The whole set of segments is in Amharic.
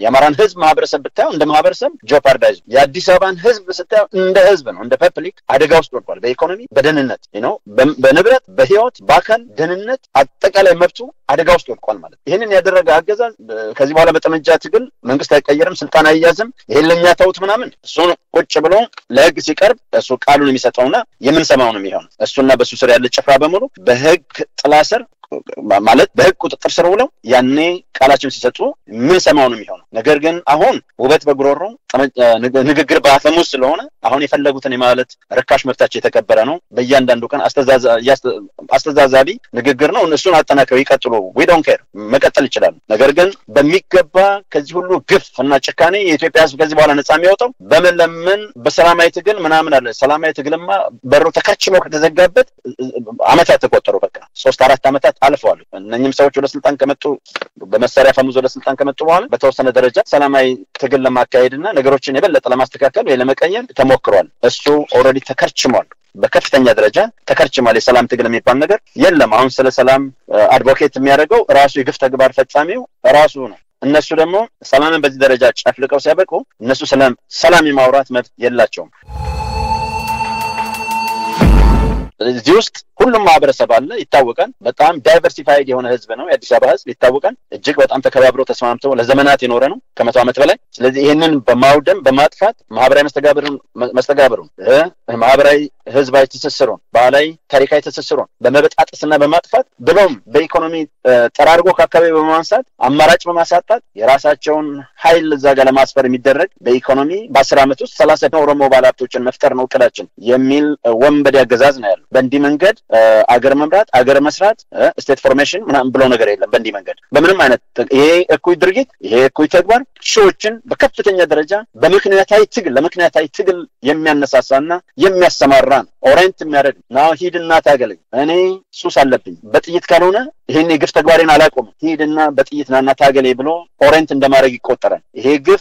የአማራን ህዝብ ማህበረሰብ ብታየው እንደ ማህበረሰብ ጆፓርዳይዝ፣ የአዲስ አበባን ህዝብ ስታየው እንደ ህዝብ ነው እንደ ፐብሊክ አደጋ ውስጥ ወድቋል። በኢኮኖሚ በደህንነት ነው፣ በንብረት በህይወት በአካል ደህንነት አጠቃላይ መብቱ አደጋ ውስጥ ወድቋል ማለት ይህንን ያደረገ አገዛዝ ከዚህ በኋላ በጠመንጃ ትግል መንግስት አይቀየርም፣ ስልጣን አይያዝም፣ ይሄን ለእኛ ተውት ምናምን እሱን ቁጭ ብሎ ለህግ ሲቀርብ እሱ ቃሉን የሚሰጠውና የምንሰማው ነው የሚሆን እሱና በእሱ ስር ያለ ጭፍራ በሙሉ በህግ ጥላ ስር ማለት በህግ ቁጥጥር ስር ውለው ያኔ ቃላቸውን ሲሰጡ ምን ሰማው ነው የሚሆነው። ነገር ግን አሁን ውበት በጉሮሮ ንግግር በአፈሙዝ ስለሆነ አሁን የፈለጉትን የማለት ርካሽ መብታቸው የተከበረ ነው። በእያንዳንዱ ቀን አስተዛዛቢ ንግግር ነው። እሱን አጠናክረው ይቀጥሉ። ዊ ዶንት ኬር መቀጠል ይችላሉ። ነገር ግን በሚገባ ከዚህ ሁሉ ግፍ እና ጭካኔ የኢትዮጵያ ህዝብ ከዚህ በኋላ ነጻ የሚወጣው በመለመን በሰላማዊ ትግል ምናምን አለ። ሰላማዊ ትግልማ በሩ ተከችሎ ከተዘጋበት አመታት ተቆጠሩ። በቃ ሶስት አራት አመታት አልፈዋል። እነኝም ሰዎች ወደ ስልጣን ከመጡ በመሳሪያ ፈሙዝ ወደ ስልጣን ከመጡ በኋላ በተወሰነ ደረጃ ሰላማዊ ትግል ለማካሄድ እና ነገሮችን የበለጠ ለማስተካከል ወይ ለመቀየር ተሞክሯል። እሱ ኦልሬዲ ተከርችሟል። በከፍተኛ ደረጃ ተከርችሟል። የሰላም ትግል የሚባል ነገር የለም። አሁን ስለ ሰላም አድቮኬት የሚያደርገው ራሱ የግፍ ተግባር ፈጻሚው ራሱ ነው። እነሱ ደግሞ ሰላምን በዚህ ደረጃ ጨፍልቀው ሲያበቁ እነሱ ሰላም የማውራት መብት የላቸውም። እዚህ ውስጥ ሁሉም ማህበረሰብ አለ፣ ይታወቃል። በጣም ዳይቨርሲፋይድ የሆነ ህዝብ ነው የአዲስ አበባ ህዝብ፣ ይታወቃል። እጅግ በጣም ተከባብሮ ተስማምቶ ለዘመናት የኖረ ነው ከመቶ ዓመት በላይ። ስለዚህ ይህንን በማውደም በማጥፋት ማህበራዊ መስተጋብሩን መስተጋብሩን ማህበራዊ ህዝባዊ ትስስሩን ባህላዊ ታሪካዊ ትስስሩን በመበጣጠስና በማጥፋት ብሎም በኢኮኖሚ ጠራርጎ ከአካባቢ በማንሳት አማራጭ በማሳጣት የራሳቸውን ኃይል እዛ ጋር ለማስፈር የሚደረግ በኢኮኖሚ በአስር ዓመት ውስጥ ሰላሳ ኦሮሞ ባለሀብቶችን መፍጠር ነው እቅዳችን የሚል ወንበዴ አገዛዝ ነው ያለው። በእንዲህ መንገድ አገር መምራት አገር መስራት ስቴት ፎርሜሽን ምናምን ብሎ ነገር የለም። በእንዲህ መንገድ በምንም አይነት ይሄ እኩይ ድርጊት ይሄ እኩይ ተግባር ሺዎችን በከፍተኛ ደረጃ በምክንያታዊ ትግል ለምክንያታዊ ትግል የሚያነሳሳና የሚያሰማራ ነው። ኦሬንት የሚያደርግ ናው ሂድና ታገለኝ፣ እኔ ሱስ አለብኝ፣ በጥይት ካልሆነ ይህን የግፍ ተግባሬን አላቆምም፣ ሂድና በጥይት ናና ታገሌ ብሎ ኦሬንት እንደማድረግ ይቆጠራል። ይሄ ግፍ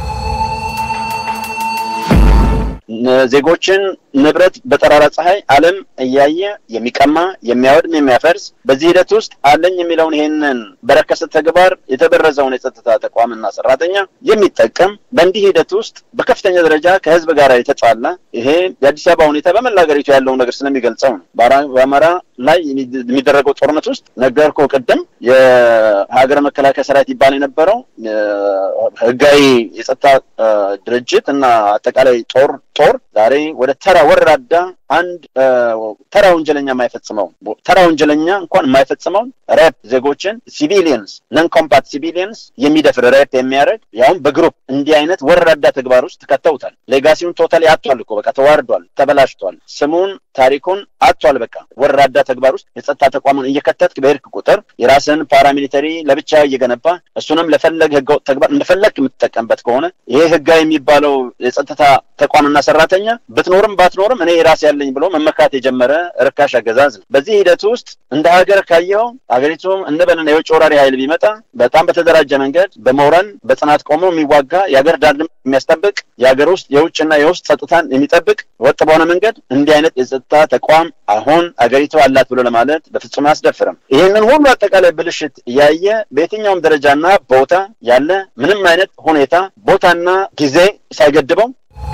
ዜጎችን ንብረት በጠራራ ፀሐይ ዓለም እያየ የሚቀማ የሚያወድም የሚያፈርስ በዚህ ሂደት ውስጥ አለኝ የሚለውን ይሄንን በረከሰ ተግባር የተበረዘውን የጸጥታ ተቋምና ሰራተኛ የሚጠቀም በእንዲህ ሂደት ውስጥ በከፍተኛ ደረጃ ከህዝብ ጋር የተጣላ ይሄ የአዲስ አበባ ሁኔታ በመላ ሀገሪቱ ያለውን ነገር ስለሚገልጸው ነው። በአማራ ላይ የሚደረገው ጦርነት ውስጥ ነገርኩ ቅድም የሀገር መከላከያ ሰራዊት ይባል የነበረው ህጋዊ የጸጥታ ድርጅት እና አጠቃላይ ጦር ጦር ዛሬ ወደ ተራ ወራዳ አንድ ተራ ወንጀለኛ የማይፈጽመውን ተራ ወንጀለኛ እንኳን የማይፈጽመውን ሬፕ ዜጎችን ሲቪሊየንስ ነን ኮምፓት ሲቪሊየንስ የሚደፍር ሬፕ የሚያደርግ ያውም በግሩፕ እንዲህ አይነት ወራዳ ተግባር ውስጥ ከተውታል። ሌጋሲውን ቶታሊ አጥቷል እኮ በቃ ተዋርዷል፣ ተበላሽቷል፣ ስሙን ታሪኩን አጥቷል። በቃ ወራዳ ተግባር ውስጥ የጸጥታ ተቋሙን እየከተትክ በሄድክ ቁጥር የራስን ፓራሚሊተሪ ለብቻ እየገነባ እሱንም ለፈለግ ህገወጥ ተግባር እንደፈለግ የምትጠቀምበት ከሆነ ይሄ ህጋዊ የሚባለው የጸጥታ ተቋምና ሰራተኛ ብትኖርም ባትኖርም እኔ ራስ ያለኝ ብሎ መመካት የጀመረ ርካሽ አገዛዝ ነው። በዚህ ሂደት ውስጥ እንደ ሀገር ካየኸው ሀገሪቱም እንበልና የውጭ ወራሪ ኃይል ቢመጣ በጣም በተደራጀ መንገድ በመውረን በጽናት ቆሞ የሚዋጋ የሀገር ዳር የሚያስጠብቅ የሀገር ውስጥ የውጭና የውስጥ ጸጥታን የሚጠብቅ ወጥ በሆነ መንገድ እንዲህ አይነት የጸጥታ ተቋም አሁን አገሪቱ አላት ብሎ ለማለት በፍጹም አያስደፍርም። ይህንን ሁሉ አጠቃላይ ብልሽት እያየ በየትኛውም ደረጃና ቦታ ያለ ምንም አይነት ሁኔታ ቦታና ጊዜ ሳይገድበው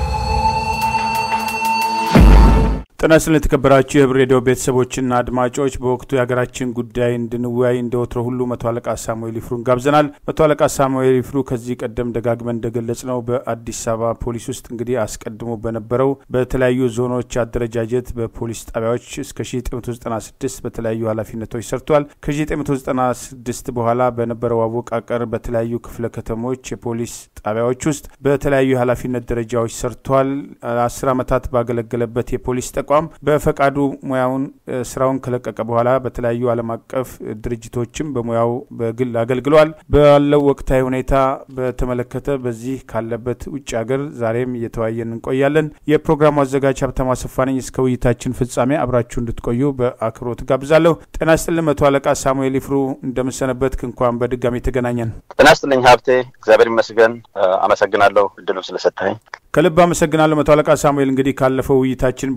ጤና ይስጥልን የተከበራችሁ የህብር ሬዲዮ ቤተሰቦችና አድማጮች፣ በወቅቱ የሀገራችን ጉዳይ እንድንወያይ እንደ ወትሮ ሁሉ መቶ አለቃ ሳሙኤል ይፍሩን ጋብዘናል። መቶ አለቃ ሳሙኤል ይፍሩ ከዚህ ቀደም ደጋግመን እንደገለጽ ነው በአዲስ አበባ ፖሊስ ውስጥ እንግዲህ አስቀድሞ በነበረው በተለያዩ ዞኖች አደረጃጀት በፖሊስ ጣቢያዎች እስከ 1996 በተለያዩ ኃላፊነቶች ሰርቷል። ከ1996 በኋላ በነበረው አወቃቀር በተለያዩ ክፍለ ከተሞች የፖሊስ ጣቢያዎች ውስጥ በተለያዩ የኃላፊነት ደረጃዎች ሰርቷል። አስር ዓመታት ባገለገለበት የፖሊስ ተቋም በፈቃዱ ሙያውን ስራውን ከለቀቀ በኋላ በተለያዩ ዓለም አቀፍ ድርጅቶችም በሙያው በግል አገልግሏል። ባለው ወቅታዊ ሁኔታ በተመለከተ በዚህ ካለበት ውጭ ሀገር ዛሬም እየተወያየን እንቆያለን። የፕሮግራሙ አዘጋጅ ሀብታሙ አሰፋ ነኝ። እስከ ውይይታችን ፍጻሜ አብራችሁ እንድትቆዩ በአክብሮት ጋብዛለሁ። ጤና ይስጥልን መቶ አለቃ ሳሙኤል ይፍሩ እንደምሰነበት እንኳን በድጋሚ ተገናኘን። ጤና ይስጥልኝ ሀብቴ፣ እግዚአብሔር ይመስገን። አመሰግናለሁ እድሉ ስለሰጠኝ። ከልብ አመሰግናለሁ መቶ አለቃ ሳሙኤል። እንግዲህ ካለፈው ውይይታችን በኋላ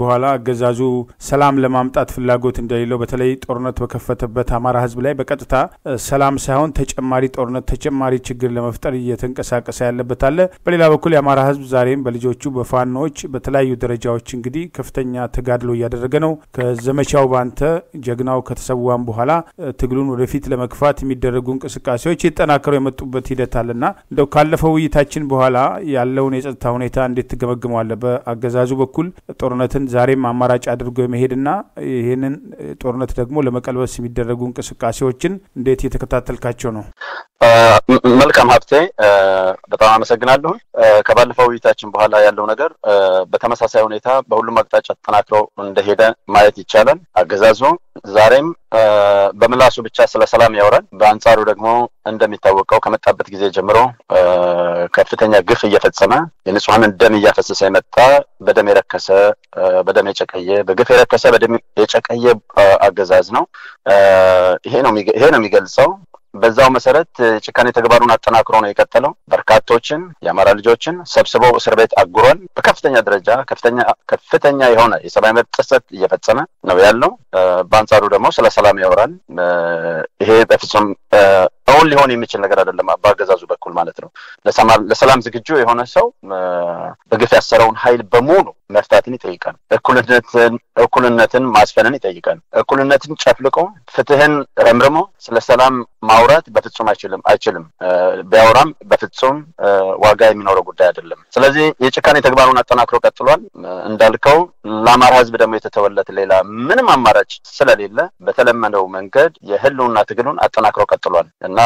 አገዛዙ ሰላም ለማምጣት ፍላጎት እንደሌለው በተለይ ጦርነት በከፈተበት አማራ ህዝብ ላይ በቀጥታ ሰላም ሳይሆን ተጨማሪ ጦርነት ተጨማሪ ችግር ለመፍጠር እየተንቀሳቀሰ ያለበት አለ። በሌላ በኩል የአማራ ህዝብ ዛሬም በልጆቹ በፋኖዎች በተለያዩ ደረጃዎች እንግዲህ ከፍተኛ ተጋድሎ እያደረገ ነው። ከዘመቻው ባንተ ጀግናው ከተሰዋም በኋላ ትግሉን ወደፊት ለመግፋት የሚደረጉ እንቅስቃሴዎች የተጠናከሩ የመጡበት ሂደት አለና እንደው ካለፈው ውይይታችን በኋላ ያለውን የጸጥታ ሁኔታ እንዴት ትገመግመዋለህ? በአገዛዙ በኩል ጦርነትን ዛሬም አማራጭ አድርጎ የመሄድና ይህንን ጦርነት ደግሞ ለመቀልበስ የሚደረጉ እንቅስቃሴዎችን እንዴት እየተከታተልካቸው ነው? መልካም ሀብቴ፣ በጣም አመሰግናለሁ። ከባለፈው ውይይታችን በኋላ ያለው ነገር በተመሳሳይ ሁኔታ በሁሉም አቅጣጫ ተጠናክሮ እንደሄደ ማየት ይቻላል። አገዛዙ ዛሬም በምላሱ ብቻ ስለ ሰላም ያወራል። በአንጻሩ ደግሞ እንደሚታወቀው ከመጣበት ጊዜ ጀምሮ ከፍተኛ ግፍ እየፈጸመ የንጹሐንን ደም እያፈሰሰ የመጣ በደም የረከሰ በደም የጨቀየ በግፍ የረከሰ በደም የጨቀየ አገዛዝ ነው። ይሄ ነው ይሄ ነው የሚገልጸው። በዛው መሰረት ጭካኔ ተግባሩን አጠናክሮ ነው የቀጠለው። በርካቶችን የአማራ ልጆችን ሰብስበው እስር ቤት አጉሯል። በከፍተኛ ደረጃ ከፍተኛ ከፍተኛ የሆነ የሰብአዊ መብት ጥሰት እየፈጸመ ነው ያለው። በአንጻሩ ደግሞ ስለ ሰላም ያወራል። ይሄ በፍጹም እውን ሊሆን የሚችል ነገር አይደለም። በአገዛዙ በኩል ማለት ነው። ለሰላም ዝግጁ የሆነ ሰው በግፍ ያሰረውን ኃይል በሙሉ መፍታትን ይጠይቃል። እኩልነትን እኩልነትን ማስፈንን ይጠይቃል። እኩልነትን ጨፍልቆ ፍትህን ረምርሞ ስለ ሰላም ማውራት በፍጹም አይችልም አይችልም። ቢያወራም በፍጹም ዋጋ የሚኖረው ጉዳይ አይደለም። ስለዚህ የጭካኔ ተግባሩን አጠናክሮ ቀጥሏል። እንዳልከው ለአማራ ሕዝብ ደግሞ የተተወለት ሌላ ምንም አማራጭ ስለሌለ በተለመደው መንገድ የህልውና ትግሉን አጠናክሮ ቀጥሏል እና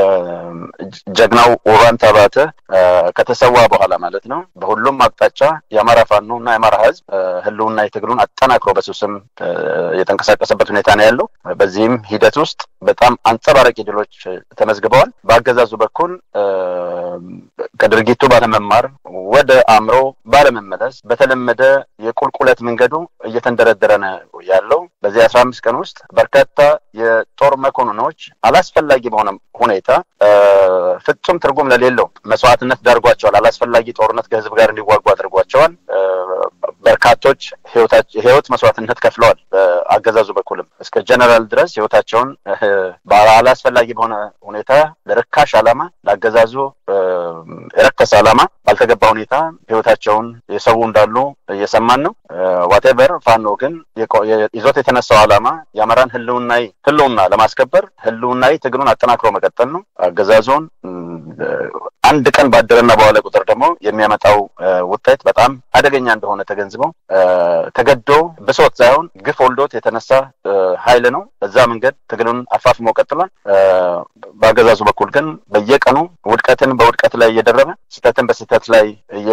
ጀግናው ውባንተ አባተ ከተሰዋ በኋላ ማለት ነው በሁሉም አቅጣጫ የአማራ ፋኖ እና የአማራ ህዝብ ህልውና የትግሉን አጠናክሮ በሱስም የተንቀሳቀሰበት ሁኔታ ነው ያለው። በዚህም ሂደት ውስጥ በጣም አንጸባራቂ ድሎች ተመዝግበዋል። በአገዛዙ በኩል ከድርጊቱ ባለመማር ወደ አእምሮ ባለመመለስ በተለመደ የቁልቁለት መንገዱ እየተንደረደረ ነው ያለው። በዚህ አስራ አምስት ቀን ውስጥ በርካታ የጦር መኮንኖች አላስፈላጊ በሆነ ሁኔታ ፍጹም ትርጉም ለሌለው መስዋዕትነት ዳርጓቸዋል። አላስፈላጊ ጦርነት ከህዝብ ጋር እንዲዋጉ አድርጓቸዋል። በርካቶች ህይወት መስዋዕትነት ከፍለዋል። በአገዛዙ በኩልም እስከ ጀነራል ድረስ ህይወታቸውን አላስፈላጊ በሆነ ሁኔታ ለርካሽ ዓላማ ለአገዛዙ የረከሰ ዓላማ ባልተገባ ሁኔታ ህይወታቸውን የሰው እንዳሉ እየሰማን ነው። ዋቴቨር ፋኖ ግን ይዞት የተነሳው ዓላማ የአማራን ህልውናዊ ህልውና ለማስከበር ህልውናዊ ትግሉን አጠናክሮ መቀጠል ነው። አገዛዙን አንድ ቀን ባደረና በዋለ ቁጥር ደግሞ የሚያመጣው ውጤት በጣም አደገኛ እንደሆነ ተገንዝበው ተገዶ ብሶት ሳይሆን ግፍ ወልዶት የተነሳ ኃይል ነው። በዛ መንገድ ትግሉን አፋፍሞ ቀጥሏል። በአገዛዙ በኩል ግን በየቀኑ ውድቀትን በውድቀት ላይ እየደረበ ስህተትን በስህተት ላይ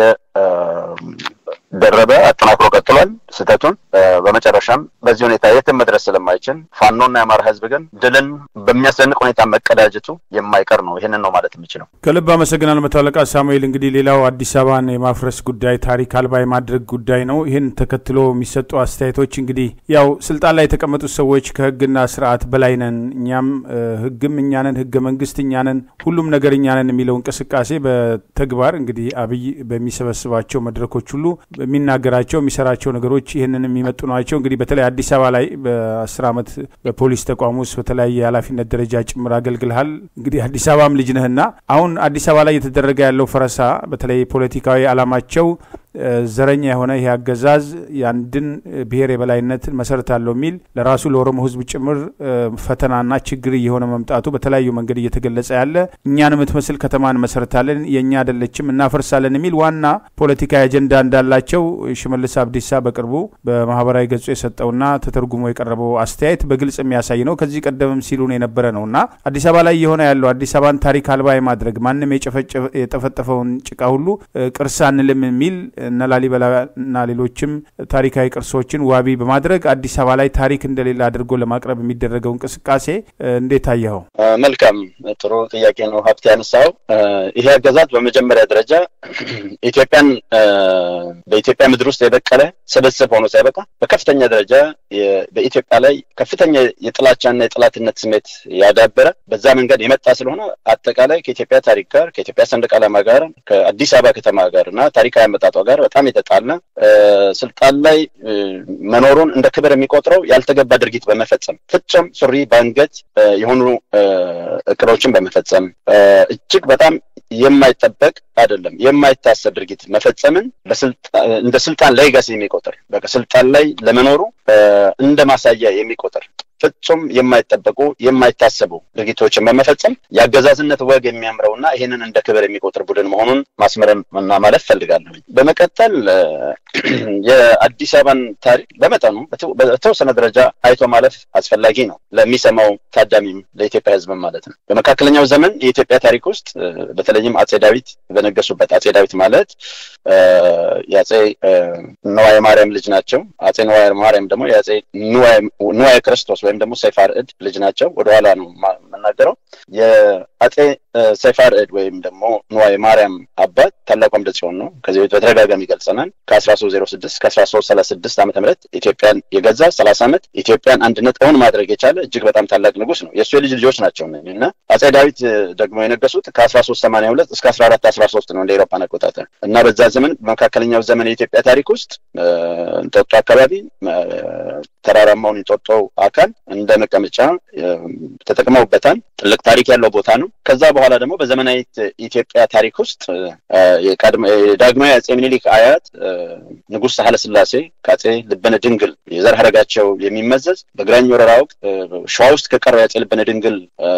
እየደረበ አጠናክሮ ቀጥሏል ስህተቱን። በመጨረሻም በዚህ ሁኔታ የትም መድረስ ስለማይችል ፋኖና የአማራ ህዝብ ግን ድልን በሚያስደንቅ ሁኔታ መቀዳጀቱ የማይቀር ነው። ይህንን ነው ማለት የምችለው። ከልብ አመሰግናል መቶ አለቃ ሳሙኤል። እንግዲህ ሌላው አዲስ አበባን የማፍረስ ጉዳይ ታሪክ አልባ የማድረግ ጉዳይ ነው። ይህን ተከትሎ የሚሰጡ አስተያየቶች እንግዲህ ያው ስልጣን ላይ የተቀመጡት ሰዎች ከህግና ስርዓት በላይ ነን፣ እኛም ህግም እኛንን፣ ህገ መንግስት እኛንን፣ ሁሉም ነገር እኛንን የሚለው እንቅስቃሴ በተግባር እንግዲህ አብይ በሚሰበስባቸው መድረኮች ሁሉ የሚናገራቸው የሚሰራቸው ነገሮች ይህንን የሚመጡ ናቸው። እንግዲህ በተለይ አዲስ አበባ ላይ በአስር ዓመት በፖሊስ ተቋም ውስጥ በተለያየ የኃላፊነት ደረጃ ጭምር አገልግልሃል። እንግዲህ አዲስ አበባም ልጅ ነህና አሁን አዲስ አበባ ላይ እየተደረገ ያለው ፈረሳ በተለይ ፖለቲካዊ ዓላማቸው ዘረኛ የሆነ ይህ አገዛዝ የአንድን ብሔር የበላይነት መሰረት አለው የሚል ለራሱ ለኦሮሞ ህዝብ ጭምር ፈተናና ችግር እየሆነ መምጣቱ በተለያዩ መንገድ እየተገለጸ ያለ እኛን የምትመስል ከተማ እንመሰርታለን፣ የእኛ አይደለችም፣ እናፈርሳለን የሚል ዋና ፖለቲካዊ አጀንዳ እንዳላቸው ሽመልስ አብዲሳ በቅርቡ በማህበራዊ ገጹ የሰጠውና ተተርጉሞ የቀረበው አስተያየት በግልጽ የሚያሳይ ነው። ከዚህ ቀደምም ሲሉን የነበረ ነው እና አዲስ አበባ ላይ የሆነ ያለው አዲስ አበባን ታሪክ አልባ የማድረግ ማንም የጠፈጠፈውን ጭቃ ሁሉ ቅርስ አንልም የሚል እነ ላሊበላና ሌሎችም ታሪካዊ ቅርሶችን ዋቢ በማድረግ አዲስ አበባ ላይ ታሪክ እንደሌለ አድርጎ ለማቅረብ የሚደረገው እንቅስቃሴ እንዴት ታየኸው? መልካም ጥሩ ጥያቄ ነው ሀብት ያነሳው። ይሄ አገዛዝ በመጀመሪያ ደረጃ ኢትዮጵያን በኢትዮጵያ ምድር ውስጥ የበቀለ ስብስብ ሆኖ ሳይበቃ በከፍተኛ ደረጃ በኢትዮጵያ ላይ ከፍተኛ የጥላቻና የጥላትነት ስሜት ያዳበረ በዛ መንገድ የመጣ ስለሆነ አጠቃላይ ከኢትዮጵያ ታሪክ ጋር ከኢትዮጵያ ሰንደቅ ዓላማ ጋር ከአዲስ አበባ ከተማ ጋር እና ታሪካዊ አመጣጧ ጋር በጣም የተጣላ ስልጣን ላይ መኖሩን እንደ ክብር የሚቆጥረው ያልተገባ ድርጊት በመፈጸም ፍጹም ሱሪ በአንገት የሆኑ እቅዶችን በመፈጸም እጅግ በጣም የማይጠበቅ አይደለም የማይታሰብ ድርጊት መፈጸምን እንደ ስልጣን ሌጋሲ የሚቆጥር በቃ ስልጣን ላይ ለመኖሩ እንደ ማሳያ የሚቆጥር ፍጹም የማይጠበቁ የማይታሰቡ ድርጊቶችን በመፈጸም የአገዛዝነት ወግ የሚያምረውና ይህንን እንደ ክብር የሚቆጥር ቡድን መሆኑን ማስመረም እና ማለት ፈልጋለሁ። በመቀጠል የአዲስ አበባን ታሪክ በመጠኑ በተወሰነ ደረጃ አይቶ ማለፍ አስፈላጊ ነው፣ ለሚሰማው ታዳሚም ለኢትዮጵያ ሕዝብም ማለት ነው። በመካከለኛው ዘመን የኢትዮጵያ ታሪክ ውስጥ በተለይም አጼ ዳዊት በነገሱበት አጼ ዳዊት ማለት የአጼ ነዋየ ማርያም ልጅ ናቸው። አጼ ነዋየ ማርያም ደግሞ የአጼ ንዋየ ክርስቶስ ወይም ደግሞ ሰይፈ አርዕድ ልጅ ናቸው። ወደኋላ ነው የምናገረው። የአጼ ሰይፈ አርዕድ ወይም ደግሞ ንዋየ ማርያም አባት ታላቁ አምደ ጽዮን ነው። ከዚህ ቤት በተደጋጋሚ ገልጸናል። ከአስራ ሶስት ዜሮ ስድስት ከአስራ ሶስት ሰላሳ ስድስት ዓመተ ምህረት ኢትዮጵያን የገዛ ሰላሳ ዓመት ኢትዮጵያን አንድነት እውን ማድረግ የቻለ እጅግ በጣም ታላቅ ንጉስ ነው። የእሱ የልጅ ልጆች ናቸው እና አጼ ዳዊት ደግሞ የነገሱት ከአስራ ሶስት ሰማንያ ሁለት እስከ አስራ አራት አስራ ሶስት ነው እንደ ኤሮፓን አቆጣጠር እና በዛ ዘመን በመካከለኛው ዘመን የኢትዮጵያ ታሪክ ውስጥ እንጦጦ አካባቢ ተራራማውን የንጦጦ አካል እንደ መቀመጫ ተጠቅመውበታል። ትልቅ ታሪክ ያለው ቦታ ነው። ከዛ በኋላ ደግሞ በዘመናዊት ኢትዮጵያ ታሪክ ውስጥ የዳግማዊ አጼ ምኒልክ አያት ንጉሥ ሳህለ ስላሴ ከአጼ ልበነ ድንግል የዘር ሀረጋቸው የሚመዘዝ በግራኝ ወረራ ወቅት ሸዋ ውስጥ ከቀረው የአጼ ልበነ ድንግል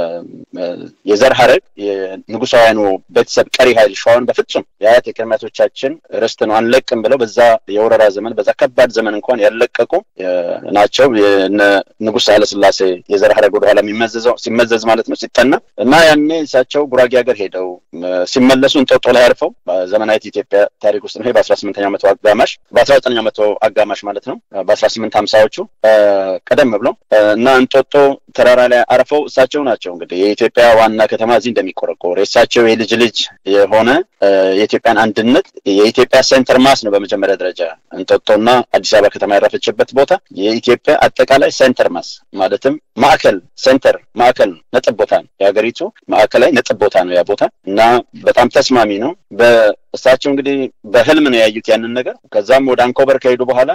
የዘር ሀረግ የንጉሳውያኑ ቤተሰብ ቀሪ ኃይል ሸዋን በፍጹም የአያት የቅድሚያቶቻችን ርስት ነው አንለቅም ብለው በዛ የወረራ ዘመን በዛ ከባድ ዘመን እንኳን ያለቀቁ ናቸው። ንጉሥ ሳህለ ስላሴ የዘር ሀረግ ወደኋላ የሚመዘዘው ሲመዘዝ ማለት ነው ሲጠና እና ያኔ እሳቸው ጉራጌ ሀገር ሄደው ሲመለሱ እንጦጦ ላይ አርፈው በዘመናዊት ኢትዮጵያ ታሪክ ውስጥ ነው። ይሄ በአስራ ስምንተኛው መቶ አጋማሽ በአስራ ዘጠነኛው መቶ አጋማሽ ማለት ነው በአስራ ስምንት ሀምሳዎቹ ቀደም ብለው እና እንጦጦ ተራራ ላይ አርፈው እሳቸው ናቸው እንግዲህ የኢትዮጵያ ዋና ከተማ እዚህ እንደሚቆረቆር የእሳቸው የልጅ ልጅ የሆነ የኢትዮጵያን አንድነት የኢትዮጵያ ሴንተር ማስ ነው። በመጀመሪያ ደረጃ እንጦጦና አዲስ አበባ ከተማ ያረፈችበት ቦታ የኢትዮጵያ አጠቃላይ ሴንተር ማስ ማለትም ማዕከል ሴንተር ማዕከል ነው፣ ነጥብ ቦታ ነው። የሀገሪቱ ማዕከላዊ ነጥብ ቦታ ነው ያ ቦታ እና በጣም ተስማሚ ነው። እሳቸው እንግዲህ በህልም ነው ያዩት ያንን ነገር። ከዛም ወደ አንኮበር ከሄዱ በኋላ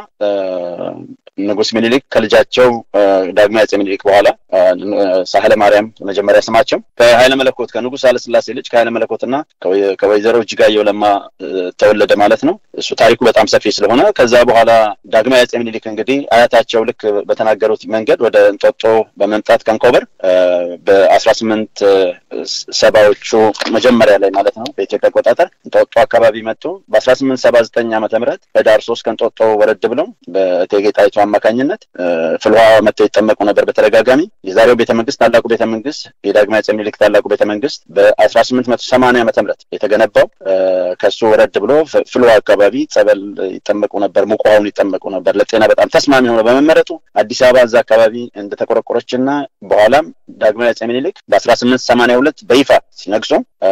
ንጉስ ሚኒሊክ ከልጃቸው ዳግማዊ አጼ ሚኒሊክ በኋላ ሳህለ ማርያም መጀመሪያ ስማቸው ከኃይለ መለኮት ከንጉስ ኃይለስላሴ ልጅ ከኃይለ መለኮትና ከወይዘሮ እጅጋየሁ ለማ ተወለደ ማለት ነው። እሱ ታሪኩ በጣም ሰፊ ስለሆነ ከዛ በኋላ ዳግማዊ አጼ ሚኒሊክ እንግዲህ አያታቸው ልክ በተናገሩት መንገድ ወደ እንጦጦ በመምጣት ከንኮበር በአስራ ስምንት ሰባዎቹ መጀመሪያ ላይ ማለት ነው በኢትዮጵያ አቆጣጠር እንጦጦ አካባቢ መጡ። በአስራ ስምንት ሰባ ዘጠኝ ዓመተ ምህረት ህዳር ሶስት ከእንጦጦ ወረድ ብለው በእቴጌ ጣይቱ አማካኝነት ፍልውሃ መጥተው ይጠመቁ ነበር በተደጋጋሚ። የዛሬው ቤተ መንግስት ታላቁ ቤተ መንግስት የዳግማዊ አጼ ምኒልክ ታላቁ ቤተ መንግስት በአስራ ስምንት መቶ ሰማንያ ዓመተ ምህረት የተገነባው ከሱ ወረድ ብሎ ፍልውሃ አካባቢ ጸበል ይጠመቁ ነበር፣ ሙቅ ውሃውን ይጠመቁ ነበር። ለጤና በጣም ተስማሚ ሆኖ በመመረጡ አዲስ አበባ እዛ አካባቢ እንደተቆረቆረችና በኋላም ዳግማዊ አጼ ምኒልክ በአስራ ስምንት ሰማንያ ሁለት በይፋ ሲነግሱ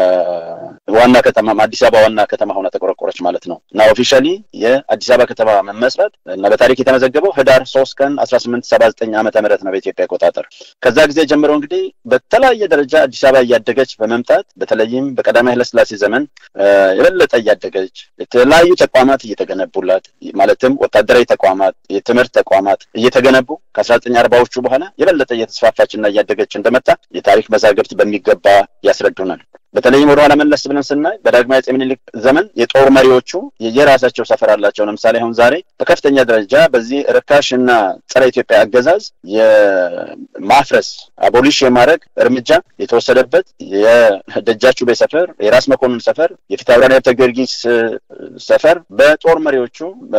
ዋና ከተማ አዲስ አበባ ዋና ከተማ ሆና ተቆረቆረች ማለት ነው እና ኦፊሻሊ የአዲስ አበባ ከተማ መመስረት እና በታሪክ የተመዘገበው ህዳር ሶስት ቀን አስራ ስምንት ሰባ ዘጠኝ ዓመተ ምህረት ነው በኢትዮጵያ አቆጣጠር። ከዛ ጊዜ ጀምሮ እንግዲህ በተለያየ ደረጃ አዲስ አበባ እያደገች በመምጣት በተለይም በቀዳማዊ ኃይለሥላሴ ዘመን የበለጠ እያደገች የተለያዩ ተቋማት እየተገነቡላት ማለትም ወታደራዊ ተቋማት፣ የትምህርት ተቋማት እየተገነቡ ከአስራ ዘጠኝ አርባዎቹ በኋላ የበለጠ እየተስፋፋችና እያደገች እንደመጣ የታሪክ መዛግብት በሚገባ ያስረዱናል። በተለይም ወደኋላ መለስ ብለን ስናይ በዳግማዊ አጼ ምኒልክ ዘመን የጦር መሪዎቹ የራሳቸው ሰፈር አላቸው። ለምሳሌ አሁን ዛሬ በከፍተኛ ደረጃ በዚህ ርካሽ እና ጸረ ኢትዮጵያ አገዛዝ የማፍረስ አቦሊሽ የማድረግ እርምጃ የተወሰደበት የደጃቹቤ ሰፈር፣ የራስ መኮንን ሰፈር፣ የፊታውራሪ ሀብተ ጊዮርጊስ ሰፈር በጦር መሪዎቹ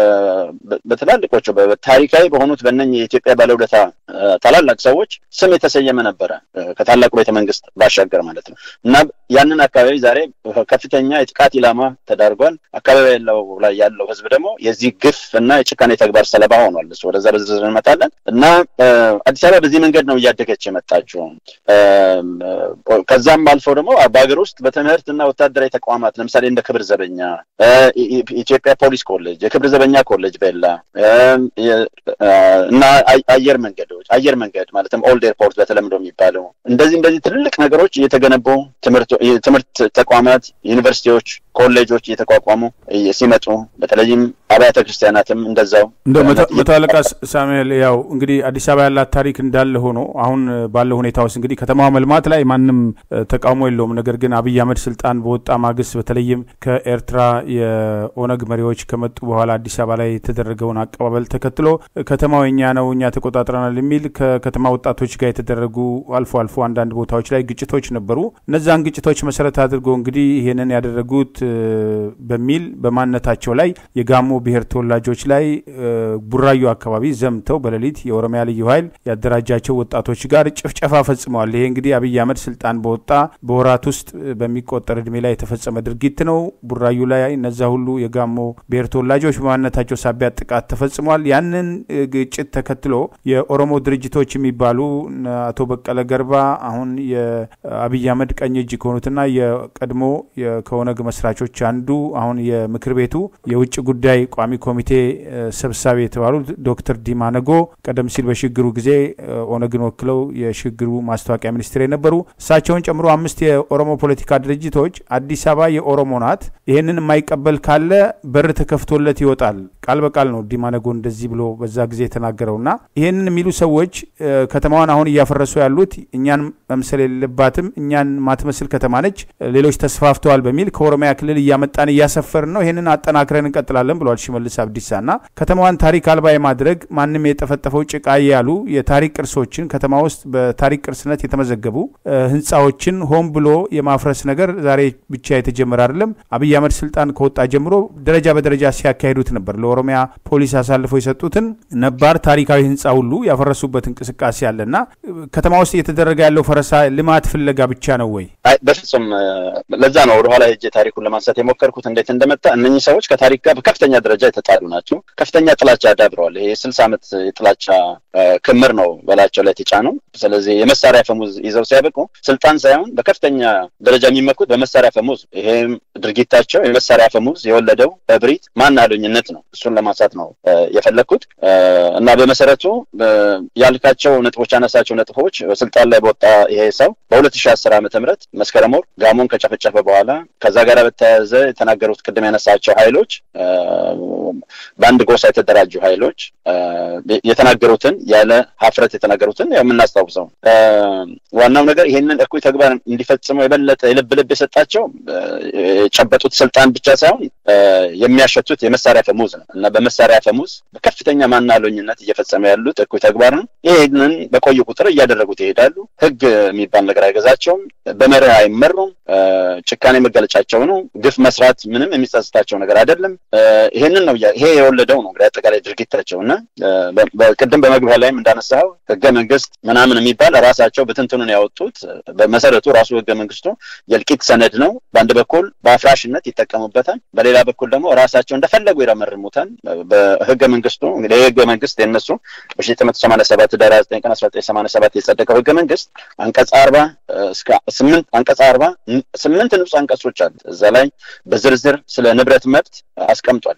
በትላልቆቹ ታሪካዊ በሆኑት በእነ የኢትዮጵያ ባለውለታ ታላላቅ ሰዎች ስም የተሰየመ ነበረ ከታላቁ ቤተ መንግስት ባሻገር ማለት ነው እና ያንን አካባቢ ዛሬ ከፍተኛ የጥቃት ኢላማ ተዳርጓል። አካባቢ ያለው ላይ ያለው ህዝብ ደግሞ የዚህ ግፍ እና የጭካኔ ተግባር ሰለባ ሆኗል። እሱ ወደዛ በዝርዝር እንመጣለን እና አዲስ አበባ በዚህ መንገድ ነው እያደገች የመጣችው። ከዛም አልፎ ደግሞ በሀገር ውስጥ በትምህርት እና ወታደራዊ ተቋማት ለምሳሌ እንደ ክብር ዘበኛ፣ ኢትዮጵያ ፖሊስ ኮሌጅ፣ የክብር ዘበኛ ኮሌጅ ቤላ እና አየር መንገዶች አየር መንገድ ማለትም ኦልድ ኤርፖርት በተለምዶ የሚባለው እንደዚህ እንደዚህ ትልልቅ ነገሮች እየተገነቡ ትምህርት ተቋማት ዩኒቨርሲቲዎች ኮሌጆች እየተቋቋሙ ሲመጡ በተለይም አብያተ ክርስቲያናትም እንደዛው እንደ መቶ አለቃ ሳሙኤል ያው እንግዲህ አዲስ አበባ ያላት ታሪክ እንዳለ ሆኖ አሁን ባለው ሁኔታ ውስጥ እንግዲህ ከተማዋ መልማት ላይ ማንም ተቃውሞ የለውም። ነገር ግን አብይ አህመድ ስልጣን በወጣ ማግስት በተለይም ከኤርትራ የኦነግ መሪዎች ከመጡ በኋላ አዲስ አበባ ላይ የተደረገውን አቀባበል ተከትሎ ከተማው የኛ ነው እኛ ተቆጣጥረናል የሚል ከከተማ ወጣቶች ጋር የተደረጉ አልፎ አልፎ አንዳንድ ቦታዎች ላይ ግጭቶች ነበሩ። እነዛን ግጭቶች መሰረት አድርጎ እንግዲህ ይህንን ያደረጉት በሚል በማንነታቸው ላይ የጋሞ ብሔር ተወላጆች ላይ ቡራዩ አካባቢ ዘምተው በሌሊት የኦሮሚያ ልዩ ኃይል ያደራጃቸው ወጣቶች ጋር ጭፍጨፋ ፈጽመዋል። ይሄ እንግዲህ አብይ አህመድ ስልጣን በወጣ በወራት ውስጥ በሚቆጠር እድሜ ላይ የተፈጸመ ድርጊት ነው። ቡራዩ ላይ እነዛ ሁሉ የጋሞ ብሔር ተወላጆች በማንነታቸው ሳቢያ ጥቃት ተፈጽሟል። ያንን ግጭት ተከትሎ የኦሮሞ ድርጅቶች የሚባሉ አቶ በቀለ ገርባ አሁን የአብይ አህመድ ቀኝ እጅ ከሆኑትና የቀድሞ ከኦነግ መስራቾች አንዱ አሁን የምክር ቤቱ የውጭ ጉዳይ ቋሚ ኮሚቴ ሰብሳቢ የተባሉት ዶክተር ዲማ ነጎ ቀደም ሲል በሽግግሩ ጊዜ ኦነግን ወክለው የሽግግሩ ማስታወቂያ ሚኒስትር የነበሩ እሳቸውን ጨምሮ አምስት የኦሮሞ ፖለቲካ ድርጅቶች አዲስ አበባ የኦሮሞ ናት፣ ይህንን የማይቀበል ካለ በር ተከፍቶለት ይወጣል። ቃል በቃል ነው ዲማ ነጎ እንደዚህ ብሎ በዛ ጊዜ የተናገረውና ይህንን የሚሉ ሰዎች ከተማዋን አሁን እያፈረሱ ያሉት እኛን መምሰል የሌለባትም እኛን ማትመስል ከተማ ነች፣ ሌሎች ተስፋፍተዋል በሚል ከኦሮሚያ ክልል እያመጣን እያሰፈርን ነው፣ ይህንን አጠናክረን እንቀጥላለን ብለዋል ሽመልስ አብዲሳና ከተማዋን ታሪክ አልባ የማድረግ ማንም የጠፈጠፈው ጭቃ ያሉ የታሪክ ቅርሶችን ከተማ ውስጥ በታሪክ ቅርስነት የተመዘገቡ ህንፃዎችን ሆን ብሎ የማፍረስ ነገር ዛሬ ብቻ የተጀመረ አይደለም። አብይ አህመድ ስልጣን ከወጣ ጀምሮ ደረጃ በደረጃ ሲያካሂዱት ነበር። ለኦሮሚያ ፖሊስ አሳልፈው የሰጡትን ነባር ታሪካዊ ህንፃ ሁሉ ያፈረሱበት እንቅስቃሴ አለና ከተማ ውስጥ እየተደረገ ያለው ፈረሳ ልማት ፍለጋ ብቻ ነው ወይ? አይ በፍጹም ለዛ ነው ወደኋላ ሄጄ ታሪኩን ለማንሳት የሞከርኩት እንዴት እንደመጣ። እነኚህ ሰዎች ከታሪክ ጋር በከፍተኛ ደረጃ የተጣሉ ናቸው። ከፍተኛ ጥላቻ አዳብረዋል። ይሄ የስልሳ ዓመት የጥላቻ ክምር ነው በላቸው ላይ የተጫነው። ስለዚህ የመሳሪያ ፈሙዝ ይዘው ሲያበቁ ስልጣን ሳይሆን በከፍተኛ ደረጃ የሚመኩት በመሳሪያ ፈሙዝ፣ ይሄም ድርጊታቸው የመሳሪያ ፈሙዝ የወለደው እብሪት፣ ማን አሉኝነት ነው። እሱን ለማንሳት ነው የፈለግኩት እና በመሰረቱ ያልካቸው ነጥቦች ያነሳቸው ነጥቦች ስልጣን ላይ በወጣ ይሄ ሰው በሁለት ሺህ አስር ዓመተ ምህረት መስከረም ወር ጋሞን ከጨፈጨፈ በኋላ ከዛ ጋር በተያያዘ የተናገሩት ቅድም ያነሳቸው ኃይሎች በአንድ ጎሳ የተደራጁ ኃይሎች የተናገሩትን ያለ ሀፍረት የተናገሩትን የምናስታውሰው ዋናው ነገር ይሄንን እኩይ ተግባር እንዲፈጽሙ የበለጠ የልብ ልብ የሰጣቸው የጨበጡት ስልጣን ብቻ ሳይሆን የሚያሸቱት የመሳሪያ ፈሙዝ ነው እና በመሳሪያ ፈሙዝ በከፍተኛ ማናለኝነት እየፈጸመ ያሉት እኩይ ተግባር ነው። ይህንን በቆዩ ቁጥር እያደረጉት ይሄዳሉ። ህግ የሚባል ነገር አይገዛቸውም። በመርህ አይመሩም። ጭካኔ መገለጫቸው ነው። ግፍ መስራት ምንም የሚጸጽታቸው ነገር አይደለም። ይሄንን ነው ይሄ የወለደው ነው እንግዲህ አጠቃላይ ድርጊታቸው እና ቅድም በመግቢያ ላይም እንዳነሳው ህገ መንግስት ምናምን የሚባል ራሳቸው በትንትኑን ያወጡት በመሰረቱ ራሱ ህገ መንግስቱ የእልቂት ሰነድ ነው። በአንድ በኩል በአፍራሽነት ይጠቀሙበታል፣ በሌላ በኩል ደግሞ ራሳቸው እንደፈለጉ ይረመርሙታል። በህገ መንግስቱ እንግዲህ የህገ መንግስት የነሱ በሺ ዘጠኝ መቶ ሰማንያ ሰባት ህዳር ዘጠኝ ቀን አስራ ዘጠኝ ሰማንያ ሰባት የጸደቀው ህገ መንግስት አንቀጽ አርባ እስከ ስምንት አንቀጽ አርባ ስምንት ንዑስ አንቀጾች አሉት። እዛ ላይ በዝርዝር ስለ ንብረት መብት አስቀምጧል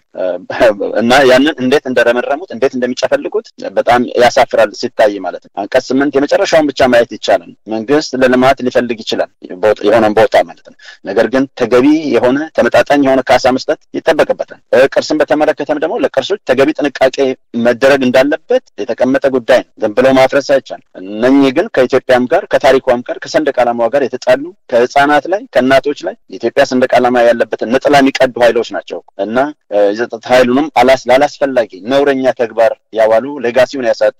እና ያንን እንዴት እንደረመረሙት እንዴት እንደሚጨፈልጉት በጣም ያሳፍራል ሲታይ ማለት ነው። አንቀጽ ስምንት የመጨረሻውን ብቻ ማየት ይቻላል። መንግስት ለልማት ሊፈልግ ይችላል የሆነን ቦታ ማለት ነው። ነገር ግን ተገቢ የሆነ ተመጣጣኝ የሆነ ካሳ መስጠት ይጠበቅበታል። ቅርስን በተመለከተም ደግሞ ለቅርሶች ተገቢ ጥንቃቄ መደረግ እንዳለበት የተቀመጠ ጉዳይ ነው። ዝም ብለው ማፍረስ አይቻልም። እነኚህ ግን ከኢትዮጵያም ጋር ከታሪኳም ጋር ከሰንደቅ ዓላማዋ ጋር የተጣሉ ከህፃናት ላይ ከእናቶች ላይ የኢትዮጵያ ሰንደቅ ዓላማ ያለበትን ነጥላ የሚቀዱ ኃይሎች ናቸው እና የጸጥታ ኃይሉንም ላላስፈላጊ ነውረኛ ተግባር ያዋሉ ሌጋሲውን ያሳጡ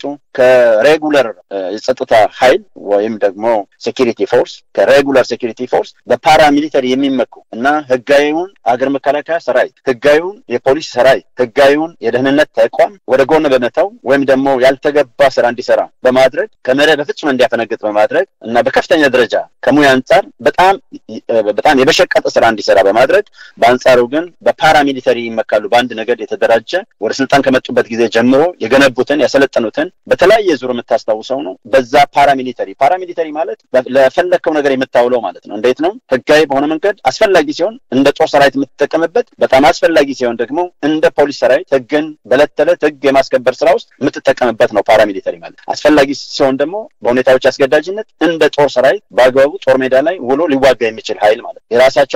ከሬጉለር የጸጥታ ኃይል ወይም ደግሞ ሴኪሪቲ ፎርስ ከሬጉለር ሴኪሪቲ ፎርስ በፓራሚሊተሪ የሚመኩ እና ህጋዊውን አገር መከላከያ ሰራዊት፣ ህጋዊውን የፖሊስ ሰራዊት፣ ህጋዊውን የደህንነት ተቋም ወደ ጎን በመተው ወይም ደግሞ ያልተገባ ስራ እንዲሰራ በማድረግ ከመርህ በፍጹም እንዲያፈነግጥ በማድረግ እና በከፍተኛ ደረጃ ከሙያ አንጻር በጣም በጣም የበሸቀጠ ስራ እንዲሰራ በማድረግ በአንጻሩ ግን በፓራሚሊተሪ ይመካሉ። በአንድ ነገድ የተደራጀ ወደ ስልጣን ከመጡበት ጊዜ ጀምሮ የገነቡትን ያሰለጠኑትን በተለያየ ዙር የምታስታውሰው ነው። በዛ ፓራሚሊተሪ ፓራሚሊተሪ ማለት ለፈለግከው ነገር የምታውለው ማለት ነው። እንዴት ነው? ህጋዊ በሆነ መንገድ አስፈላጊ ሲሆን እንደ ጦር ሰራዊት የምትጠቀምበት፣ በጣም አስፈላጊ ሲሆን ደግሞ እንደ ፖሊስ ሰራዊት ህግን በዕለት ተዕለት ህግ የማስከበር ስራ ውስጥ የምትጠቀምበት ነው ፓራሚሊተሪ ማለት። አስፈላጊ ሲሆን ደግሞ በሁኔታዎች አስገዳጅነት እንደ ጦር ሰራዊት በአግባቡ ጦር ሜዳ ላይ ውሎ ሊዋጋ የሚችል ኃይል ማለት የራሳቸውን ፓራሚሊተሪ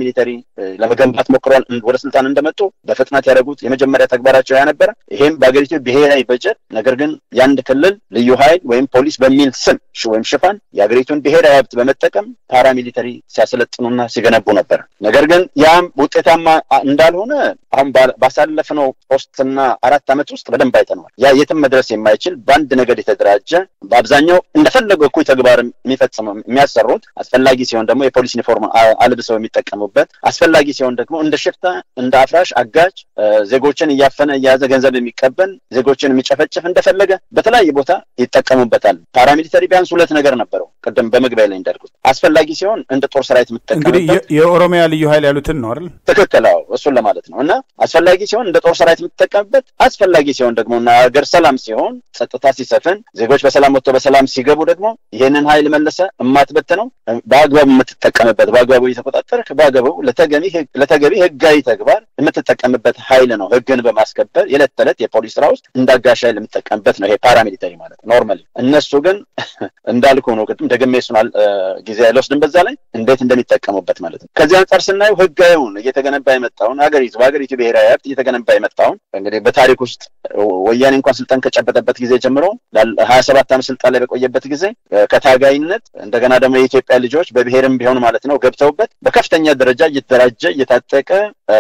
ፓራሚሊተሪ ለመገንባት ሞክረዋል። ወደ ስልጣን እንደመጡ በፍጥነት ያደረጉት የመጀመሪያ ተግባራቸው ያ ነበረ። ይሄም በሀገሪቱ ብሔራዊ በጀት ነገር ግን የአንድ ክልል ልዩ ኃይል ወይም ፖሊስ በሚል ስም ወይም ሽፋን የሀገሪቱን ብሔራዊ ሀብት በመጠቀም ፓራሚሊተሪ ሲያሰለጥኑና ሲገነቡ ነበር። ነገር ግን ያም ውጤታማ እንዳልሆነ አሁን ባሳለፍነው ሶስትና አራት ዓመት ውስጥ በደንብ አይተነዋል። ያ የትም መድረስ የማይችል በአንድ ነገድ የተደራጀ በአብዛኛው እንደፈለገው እኩይ ተግባር የሚፈጽመው የሚያሰሩት አስፈላጊ ሲሆን ደግሞ የፖሊስ ዩኒፎርም አልብሰው የሚጠቀሙበት አስፈላጊ ሲሆን ደግሞ እንደ ሽፍታ፣ እንደ አፍራሽ፣ አጋጅ ዜጎችን እያፈነ እየያዘ ገንዘብ የሚቀበል ዜጎችን የሚጨፈጭፍ እንደፈለገ በተለያየ ቦታ ይጠቀሙበታል። ፓራሚሊተሪ ቢያንስ ሁለት ነገር ነበረው። ቅድም በመግቢያ ላይ እንዳልኩት አስፈላጊ ሲሆን እንደ ጦር ሰራዊት የምትጠቀምበት እንግዲህ የኦሮሚያ ልዩ ኃይል ያሉትን ነው አይደል? ትክክል። አዎ እሱን ለማለት ነው። እና አስፈላጊ ሲሆን እንደ ጦር ሰራዊት የምትጠቀምበት፣ አስፈላጊ ሲሆን ደግሞ እና ሀገር ሰላም ሲሆን ጸጥታ ሲሰፍን ዜጎች በሰላም ወጥቶ በሰላም ሲገቡ ደግሞ ይህንን ኃይል መለሰ እማትበት ነው በአግባቡ የምትጠቀምበት በአግባቡ እየተቆጣጠር በአግባቡ ለተገቢ ህጋዊ ተግባር የምትጠቀምበት ኃይል ነው። ህግን በማስከበር የዕለት ተዕለት የፖሊስ ስራ ውስጥ እንዳጋሽ ኃይል የምትጠቀምበት ነው ይሄ ፓራሚሊተሪ ማለት ኖርማሊ። እነሱ ግን እንዳልኩ ነው ቅድም ደግሜ እሱን ጊዜ አይወስድም በዛ ላይ እንዴት እንደሚጠቀሙበት ማለት ነው። ከዚህ አንጻር ስናየው ህጋዊውን እየተገነባ የመጣውን ሀገሪቱ በሀገሪቱ ብሔራዊ ሀብት እየተገነባ የመጣውን እንግዲህ በታሪክ ውስጥ ወያኔ እንኳን ስልጣን ከጨበጠበት ጊዜ ጀምሮ ሀያ ሰባት ዓመት ስልጣን ላይ በቆየበት ጊዜ ከታጋይነት እንደገና ደግሞ የኢትዮጵያ ልጆች በብሔርም ቢሆን ማለት ነው ገብተውበት በከፍተኛ ደረጃ እየተደራጀ እየታጠቀ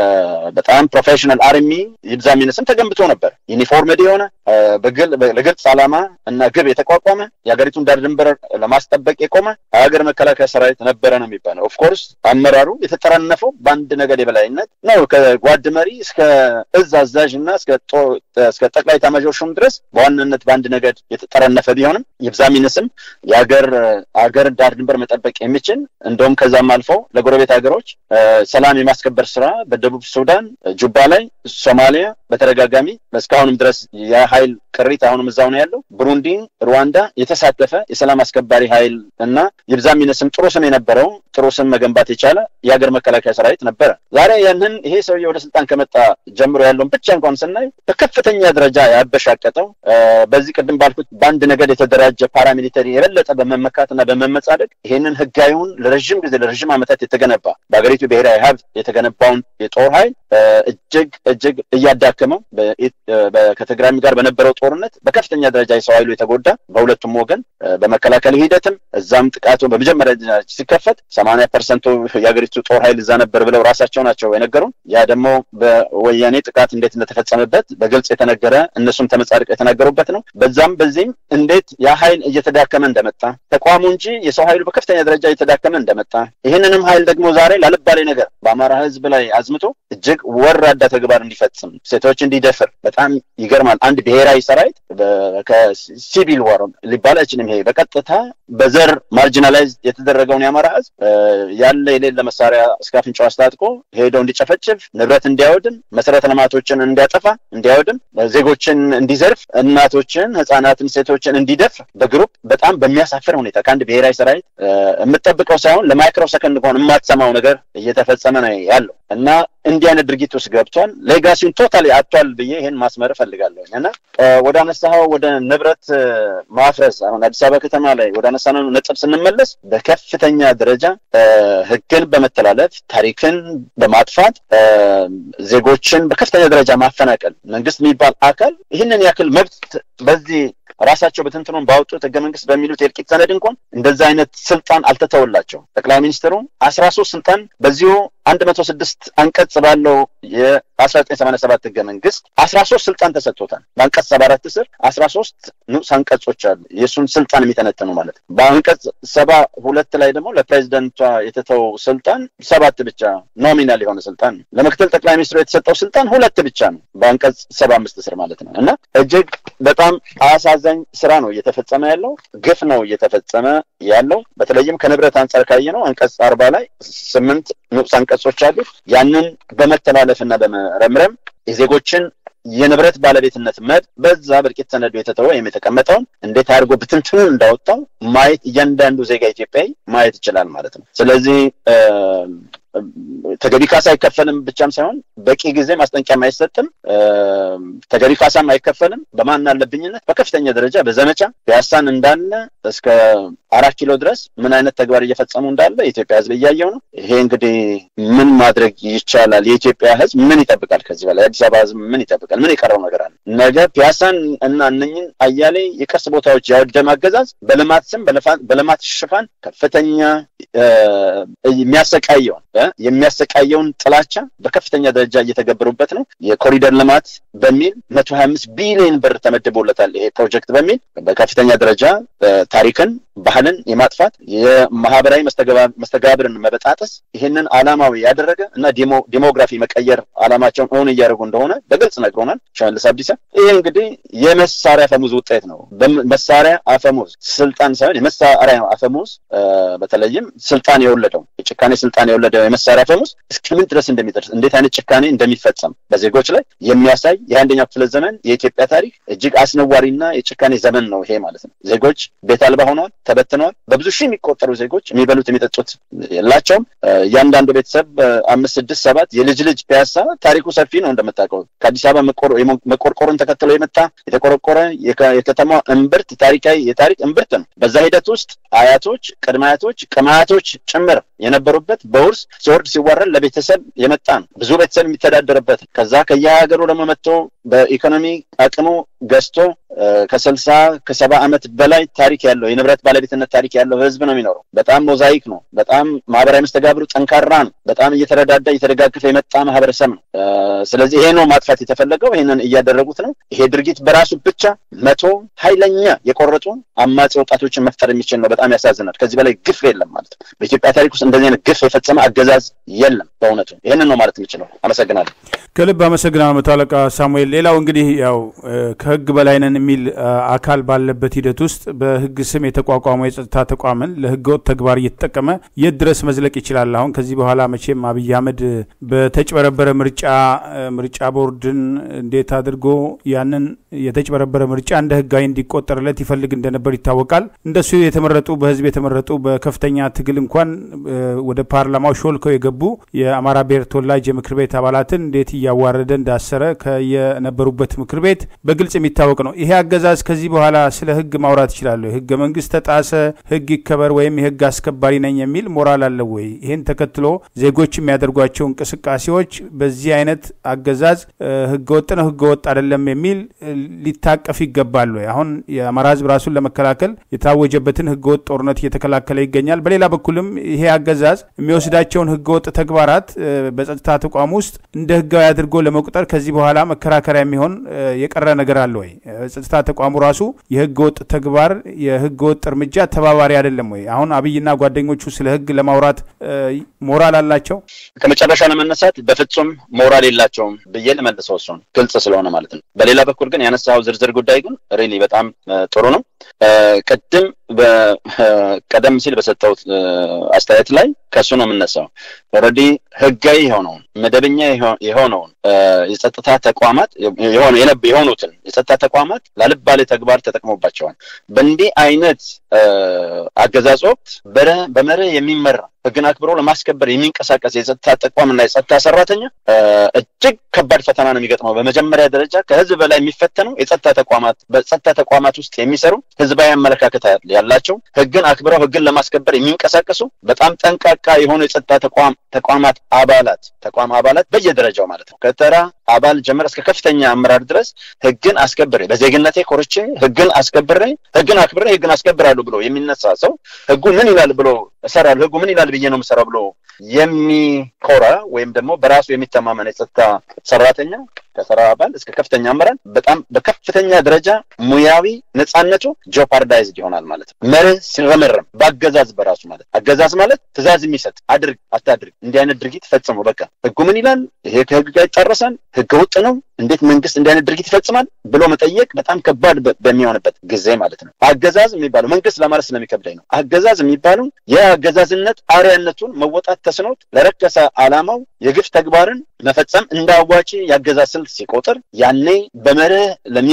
በጣም ፕሮፌሽናል አርሚ ይብዛ የሚነስም ተገንብቶ ነበር። ዩኒፎርምድ የሆነ ለግልጽ ዓላማ እና ግብ የተቋቋመ የሀገሪቱን ዳር ድንበር ለማስጠበቅ የቆመ ሀገር መከላከያ ሰራዊት ነበረ ነው የሚባለው። ኦፍኮርስ አመራሩ የተጠረነፈው በአንድ ነገድ የበላይነት ነው። ከጓድ መሪ እስከ እዝ አዛዥ እና እስከ ጠቅላይ ኤታማዦር ሹም ድረስ በዋናነት በአንድ ነገድ የተጠረነፈ ቢሆንም ይብዛ የሚነስም የሀገር ሀገር ዳር ድንበር መጠበቅ የሚችል እንደውም ከዛም አልፎ ለጎረቤት ሀገሮች ሰላም የማስከበር ስራ በደቡብ ሱዳን፣ ጁባ ላይ፣ ሶማሊያ በተደጋጋሚ እስካሁንም ድረስ የሀይል ቅሪት አሁንም እዛው ነው ያለው። ብሩንዲ፣ ሩዋንዳ የተሳተፈ የሰላም አስከባሪ ሀይል እና ይብዛ የሚነስም ጥሩ ስም የነበረው ጥሩ ስም መገንባት የቻለ የሀገር መከላከያ ሰራዊት ነበረ። ዛሬ ያንን ይሄ ሰውዬ ወደ ስልጣን ከመጣ ጀምሮ ያለውን ብቻ እንኳን ስናይ በከፍተኛ ደረጃ ያበሻቀጠው በዚህ ቅድም ባልኩት በአንድ ነገድ የተደራጀ ፓራሚሊተሪ የበለጠ በመመካት እና በመመጻደቅ ይሄንን ህጋዊውን ለረዥም ጊዜ ለረዥም ዓመታት የተገነባ በሀገሪቱ ብሔራዊ ሀብት የተገነባውን የጦር ኃይል እጅግ እጅግ እያዳከመው ከትግራይ ጋር በነበረው ጦርነት በከፍተኛ ደረጃ የሰው ኃይሉ የተጎዳ በሁለቱም ወገን በመከላከል ሂደትም እዛም ጥቃቱ በመጀመሪያ ሲከፈት ሰማንያ ፐርሰንቱ የሀገሪቱ ጦር ኃይል እዛ ነበር ብለው ራሳቸው ናቸው የነገሩን። ያ ደግሞ በወያኔ ጥቃት እንዴት እንደተፈጸመበት በግልጽ የተነገረ እነሱም ተመጻድቀው የተናገሩበት ነው። በዛም በዚህም እንዴት ያ ኃይል እየተዳከመ እንደመጣ ተቋሙ እንጂ የሰው ኃይሉ በከፍተኛ ደረጃ እየተዳከመ እንደመጣ ይህንንም ኃይል ደግሞ ዛሬ ላልባሌ ነገር በአማራ ህዝብ ላይ አዝምቶ እጅግ ወራዳ ተግባር እንዲፈጽም ሴቶች እንዲደፍር በጣም ይገርማል። አንድ ብሔራዊ ሰራዊት ከሲቪል ዋር ሊባል አይችልም። ይሄ በቀጥታ በዘር ማርጂናላይዝ የተደረገውን የአማራ ህዝብ ያለ የሌለ መሳሪያ እስከ አፍንጫው አስታጥቆ ሄደው እንዲጨፈጭፍ፣ ንብረት እንዲያወድም፣ መሰረተ ልማቶችን እንዲያጠፋ፣ እንዲያወድም፣ ዜጎችን እንዲዘርፍ፣ እናቶችን፣ ህጻናትን፣ ሴቶችን እንዲደፍር በግሩፕ በጣም በሚያሳፍር ሁኔታ ከአንድ ብሔራዊ ሰራዊት የምጠብቀው ሳይሆን ለማይክሮ ሰከንድ እንኳን የማትሰማው ነገር እየተፈጸመ ነው ያለው እና እንዲህ አይነት ድርጊት ውስጥ ገብቷል። ሌጋሲውን ቶታሊ አጥቷል ብዬ ይህን ማስመር እፈልጋለሁ እና ወደ አነሳኸው ወደ ንብረት ማፍረስ አሁን አዲስ አበባ ከተማ ላይ ወደ አነሳነው ነጥብ ስንመለስ በከፍተኛ ደረጃ ህግን በመተላለፍ ታሪክን በማጥፋት ዜጎችን በከፍተኛ ደረጃ ማፈናቀል መንግስት የሚባል አካል ይህንን ያክል መብት በዚህ ራሳቸው በትንትኑን ባወጡት ህገ መንግስት በሚሉት የእልቂት ሰነድ እንኳን እንደዛ አይነት ስልጣን አልተተወላቸው። ጠቅላይ ሚኒስትሩ አስራ ሶስት ስልጣን በዚሁ አንድ መቶ ስድስት አንቀጽ ባለው የአስራ ዘጠኝ ሰማንያ ሰባት ህገ መንግስት አስራ ሶስት ስልጣን ተሰጥቶታል። በአንቀጽ ሰባ አራት ስር አስራ ሶስት ንዑስ አንቀጾች አሉ የእሱን ስልጣን የሚተነትኑ ማለት ነው። በአንቀጽ ሰባ ሁለት ላይ ደግሞ ለፕሬዚደንቷ የተተው ስልጣን ሰባት ብቻ ኖሚናል የሆነ ስልጣን ነው። ለምክትል ጠቅላይ ሚኒስትሩ የተሰጠው ስልጣን ሁለት ብቻ ነው በአንቀጽ ሰባ አምስት ስር ማለት ነው እና እጅግ በጣም አሳዛኝ ስራ ነው እየተፈጸመ ያለው፣ ግፍ ነው እየተፈጸመ ያለው። በተለይም ከንብረት አንጻር ካየ ነው አንቀጽ አርባ ላይ ስምንት ንዑስ አንቀጾች አሉ። ያንን በመተላለፍና በመረምረም የዜጎችን የንብረት ባለቤትነት መብት በዛ በእልቂት ሰነዱ የተተወ ወይም የተቀመጠውን እንዴት አድርጎ ብትንትኑን እንዳወጣው ማየት እያንዳንዱ ዜጋ ኢትዮጵያዊ ማየት ይችላል ማለት ነው። ስለዚህ ተገቢ ካሳ አይከፈልም ብቻም ሳይሆን በቂ ጊዜ ማስጠንቀቂያም አይሰጥም፣ ተገቢ ካሳም አይከፈልም። በማን አለብኝነት በከፍተኛ ደረጃ በዘመቻ ፒያሳን እንዳለ እስከ አራት ኪሎ ድረስ ምን አይነት ተግባር እየፈጸሙ እንዳለ የኢትዮጵያ ሕዝብ እያየው ነው። ይሄ እንግዲህ ምን ማድረግ ይቻላል? የኢትዮጵያ ሕዝብ ምን ይጠብቃል? ከዚህ በላይ የአዲስ አበባ ሕዝብ ምን ይጠብቃል? ምን የቀረው ነገር አለ? ነገ ፒያሳን እና እነኝን አያሌ የቅርስ ቦታዎች ያወደመ አገዛዝ በልማት ስም በልማት ሽፋን ከፍተኛ የሚያሰቃየውን የሚያሰቃየውን ጥላቻ በከፍተኛ ደረጃ እየተገበሩበት ነው። የኮሪደር ልማት በሚል መቶ ሀያ አምስት ቢሊዮን ብር ተመድቦለታል። ይሄ ፕሮጀክት በሚል በከፍተኛ ደረጃ ታሪክን፣ ባህልን የማጥፋት የማህበራዊ መስተጋብርን መበጣጠስ ይህንን አላማዊ ያደረገ እና ዲሞግራፊ መቀየር አላማቸውን እውን እያደረጉ እንደሆነ በግልጽ ነግሮናል ሽመልስ አብዲሳ። ይህ እንግዲህ የመሳሪያ አፈሙዝ ውጤት ነው። መሳሪያ አፈሙዝ ስልጣን ሳይሆን የመሳሪያ አፈሙዝ በተለይም ስልጣን የወለደው የጭካኔ ስልጣን የወለደው የመሳሪያ አፈሙዝ እስከምን ድረስ እንደሚደርስ እንዴት አይነት ጭካኔ እንደሚፈጸም በዜጎች ላይ የሚያሳይ የአንደኛው ክፍለ ዘመን የኢትዮጵያ ታሪክ እጅግ አስነዋሪና የጭካኔ ዘመን ነው ይሄ ማለት ነው። ዜጎች ቤት አልባ ሆነዋል፣ ተበትነዋል። በብዙ ሺህ የሚቆጠሩ ዜጎች የሚበሉት የሚጠጡት የላቸውም። እያንዳንዱ ቤተሰብ አምስት፣ ስድስት፣ ሰባት የልጅ ልጅ ፒያሳ ታሪኩ ሰፊ ነው እንደምታውቀው ከአዲስ አበባ መቆርቆርን ተከትሎ የመጣ የተቆረቆረ የከተማ እምብርት ታሪካዊ የታሪክ እምብርት ነው። በዛ ሂደት ውስጥ አያቶች፣ ቅድመ አያቶች፣ ቅማያቶች ጭምር የነበሩበት በውርስ ሲወርድ ሲዋረድ ለቤተሰብ የመጣ ነው። ብዙ ቤተሰብ የሚተዳደርበት ከዛ ከየሀገሩ ደግሞ መጥቶ በኢኮኖሚ አቅሙ ገዝቶ ከስልሳ ከሰባ ዓመት በላይ ታሪክ ያለው የንብረት ባለቤትነት ታሪክ ያለው ህዝብ ነው የሚኖረው። በጣም ሞዛይክ ነው። በጣም ማህበራዊ መስተጋብሩ ጠንካራ ነው። በጣም እየተረዳዳ እየተደጋገፈ የመጣ ማህበረሰብ ነው። ስለዚህ ይሄ ነው ማጥፋት የተፈለገው። ይህንን እያደረጉት ነው። ይሄ ድርጊት በራሱ ብቻ መቶ ኃይለኛ የቆረጡ አማጺ ወጣቶችን መፍጠር የሚችል ነው። በጣም ያሳዝናል። ከዚህ በላይ ግፍ የለም ማለት ነው። በኢትዮጵያ ታሪክ ውስጥ እንደዚህ አይነት ግፍ የፈጸመ አገዛዝ የለም። በእውነቱ ይህንን ነው ማለት የምችለው። አመሰግናለሁ። ከልብ አመሰግናለሁ መቶ አለቃ ሳሙኤል። ሌላው እንግዲህ ያው ከህግ በላይ ነን የሚል አካል ባለበት ሂደት ውስጥ በህግ ስም የተቋቋመው የጸጥታ ተቋምን ለህገወጥ ተግባር እየተጠቀመ የት ድረስ መዝለቅ ይችላል? አሁን ከዚህ በኋላ መቼም አብይ አህመድ በተጭበረበረ ምርጫ ምርጫ ቦርድን እንዴት አድርጎ ያንን የተጭበረበረ ምርጫ እንደ ህጋዊ እንዲቆጠርለት ይፈልግ እንደነበር ይታወቃል። እንደሱ የተመረጡ በህዝብ የተመረጡ በከፍተኛ ትግል እንኳን ወደ ፓርላማው ሾልከው የገቡ የአማራ ብሔር ተወላጅ የምክር ቤት አባላትን እንዴት እያዋረደ እንዳሰረ ከየነበሩበት ምክር ቤት በግልጽ የሚታወቅ ነው። ይሄ አገዛዝ ከዚህ በኋላ ስለ ህግ ማውራት ይችላሉ? ህገ መንግስት ተጣሰ፣ ህግ ይከበር ወይም የህግ አስከባሪ ነኝ የሚል ሞራል አለው ወይ? ይህን ተከትሎ ዜጎች የሚያደርጓቸው እንቅስቃሴዎች በዚህ አይነት አገዛዝ ህገ ወጥ ነው ህገ ወጥ አይደለም የሚል ሊታቀፍ ይገባል ወይ? አሁን የአማራ ህዝብ ራሱን ለመከላከል የታወጀበትን ህገ ወጥ ጦርነት እየተከላከለ ይገኛል። በሌላ በኩልም ይሄ አገዛዝ የሚወስዳቸውን ህገ ወጥ ተግባራት በጸጥታ ተቋም ውስጥ እንደ ህጋዊ አድርጎ ለመቁጠር ከዚህ በኋላ መከራከሪያ የሚሆን የቀረ ነገር አለ ወይ? ጸጥታ ተቋሙ ራሱ የህገ ወጥ ተግባር የህገ ወጥ እርምጃ ተባባሪ አይደለም ወይ? አሁን አብይና ጓደኞቹ ስለ ህግ ለማውራት ሞራል አላቸው? ከመጨረሻ ለመነሳት በፍጹም ሞራል የላቸውም ብዬ ልመልሰው እሱን ግልጽ ስለሆነ ማለት ነው። በሌላ በኩል ግን ያነሳው ዝርዝር ጉዳይ ግን ሪሊ በጣም ጥሩ ነው። ቅድም ቀደም ሲል በሰጠሁት አስተያየት ላይ ከእሱ ነው የምነሳው። ኦልሬዲ ህጋዊ የሆነውን መደበኛ የሆነውን የጸጥታ ተቋማት የሆኑትን የጸጥታ ተቋማት ላልባሌ ተግባር ተጠቅሞባቸዋል። በእንዲህ አይነት አገዛዝ ወቅት በመርህ የሚመራ ህግን አክብሮ ለማስከበር የሚንቀሳቀስ የጸጥታ ተቋምና የጸጥታ ሰራተኛ እጅግ ከባድ ፈተና ነው የሚገጥመው። በመጀመሪያ ደረጃ ከህዝብ በላይ የሚፈተነው የጸጥታ ተቋማት በጸጥታ ተቋማት ውስጥ የሚሰሩ ህዝባዊ አመለካከት ያላቸው ህግን አክብረው ህግን ለማስከበር የሚንቀሳቀሱ በጣም ጠንቃቃ የሆኑ የጸጥታ ተቋም ተቋማት አባላት ተቋም አባላት በየደረጃው ማለት ነው ከተራ አባል ጀምር እስከ ከፍተኛ አመራር ድረስ ህግን አስከብሬ በዜግነቴ ኮርቼ ህግን አስከብሬ ህግን አክብሬ ህግን አስከብራለሁ ብሎ የሚነሳ ሰው ህጉ ምን ይላል ብሎ እሰራለሁ ህጉ ምን ይላል ብዬ ነው የምሰራው ብሎ የሚኮራ ወይም ደግሞ በራሱ የሚተማመን የጸጥታ ሰራተኛ ከሰራ አባል እስከ ከፍተኛ አመራር በጣም በከፍተኛ ደረጃ ሙያዊ ነፃነቱ ጆፓርዳይዝድ ይሆናል ማለት ነው። መርህ ሲረመረም በአገዛዝ በራሱ ማለት አገዛዝ ማለት ትእዛዝ የሚሰጥ አድርግ አታድርግ፣ እንዲህ አይነት ድርጊት ፈጽሞ በቃ ህጉ ምን ይላል፣ ይሄ ከህግ ጋር ይጣረሳል፣ ህገ ወጥ ነው፣ እንዴት መንግስት እንዲህ አይነት ድርጊት ይፈጽማል ብሎ መጠየቅ በጣም ከባድ በሚሆንበት ጊዜ ማለት ነው። አገዛዝ የሚባለው መንግስት ለማለት ስለሚከብዳኝ ነው። አገዛዝ የሚባለው የአገዛዝነት አርያነቱን መወጣት ተስኖት ለረከሰ ዓላማው የግፍ ተግባርን መፈጸም እንደ አዋጪ የአገዛዝ ስልት ሲቆጥር ያኔ በመርህ ለሚመራ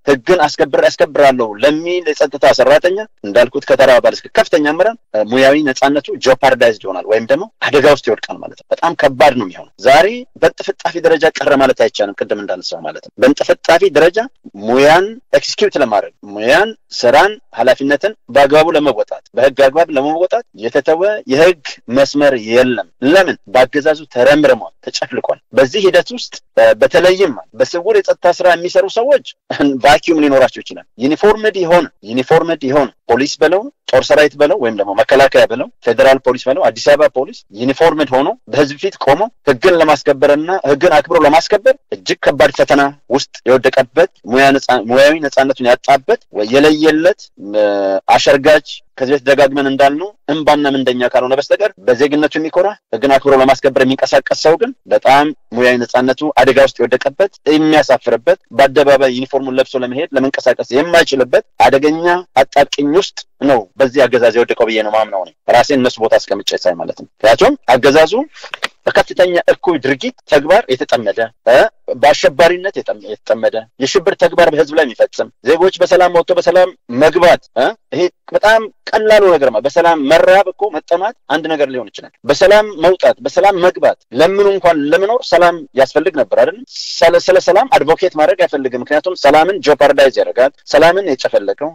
ህግን አስከብር ያስከብራለሁ ለሚል የጸጥታ ሰራተኛ እንዳልኩት ከተራ ባለ እስከ ከፍተኛ አመራር ሙያዊ ነጻነቱ ጆፓርዳይዝድ ይሆናል ወይም ደግሞ አደጋ ውስጥ ይወድቃል ማለት ነው። በጣም ከባድ ነው የሚሆነው። ዛሬ በእንጥፍጣፊ ደረጃ ቀረ ማለት አይቻልም። ቅድም እንዳነሳው ማለት ነው። በእንጥፍጣፊ ደረጃ ሙያን ኤክስኪዩት ለማድረግ ሙያን፣ ስራን፣ ኃላፊነትን በአግባቡ ለመወጣት በህግ አግባብ ለመወጣት የተተወ የህግ መስመር የለም። ለምን? በአገዛዙ ተረምርሟል፣ ተጨፍልቋል። በዚህ ሂደት ውስጥ በተለይም በስውር የጸጥታ ስራ የሚሰሩ ሰዎች ቫኪዩም ሊኖራቸው ይችላል። ዩኒፎርምድ የሆነ ዩኒፎርምድ የሆነ ፖሊስ በለው ጦር ሰራዊት በለው ወይም ደግሞ መከላከያ በለው ፌዴራል ፖሊስ በለው አዲስ አበባ ፖሊስ ዩኒፎርምድ ሆኖ በህዝብ ፊት ቆሞ ህግን ለማስከበርና ህግን አክብሮ ለማስከበር እጅግ ከባድ ፈተና ውስጥ የወደቀበት ሙያዊ ነጻነቱን ያጣበት የለየለት አሸርጋጅ ከዚህ በፊት ደጋግመን እንዳልነው እምባና ምንደኛ ካልሆነ በስተቀር በዜግነቱ የሚኮራ ህግን አክብሮ ለማስከበር የሚንቀሳቀስ ሰው ግን በጣም ሙያዊ ነጻነቱ አደጋ ውስጥ የወደቀበት የሚያሳፍርበት በአደባባይ ዩኒፎርሙን ለብሶ ለመሄድ ለመንቀሳቀስ የማይችልበት አደገኛ አጣብቂኝ ውስጥ ነው በዚህ አገዛዝ የወደቀው ብዬ ነው ማምነው ነው ራሴን እነሱ ቦታ አስቀምጬ ሳይ ማለት ነው። ምክንያቱም አገዛዙ በከፍተኛ እኩይ ድርጊት ተግባር የተጠመደ በአሸባሪነት የተጠመደ የሽብር ተግባር በህዝብ ላይ የሚፈጽም ዜጎች በሰላም ወጥቶ በሰላም መግባት ይሄ በጣም ቀላሉ ነገር ማለት በሰላም መራብ እኮ መጠማት አንድ ነገር ሊሆን ይችላል። በሰላም መውጣት፣ በሰላም መግባት ለምኑ እንኳን ለመኖር ሰላም ያስፈልግ ነበር አይደለም። ስለ ሰላም አድቮኬት ማድረግ አይፈልግም። ምክንያቱም ሰላምን ጆፓርዳይዝ ያደርጋል። ሰላምን የጨፈለቀው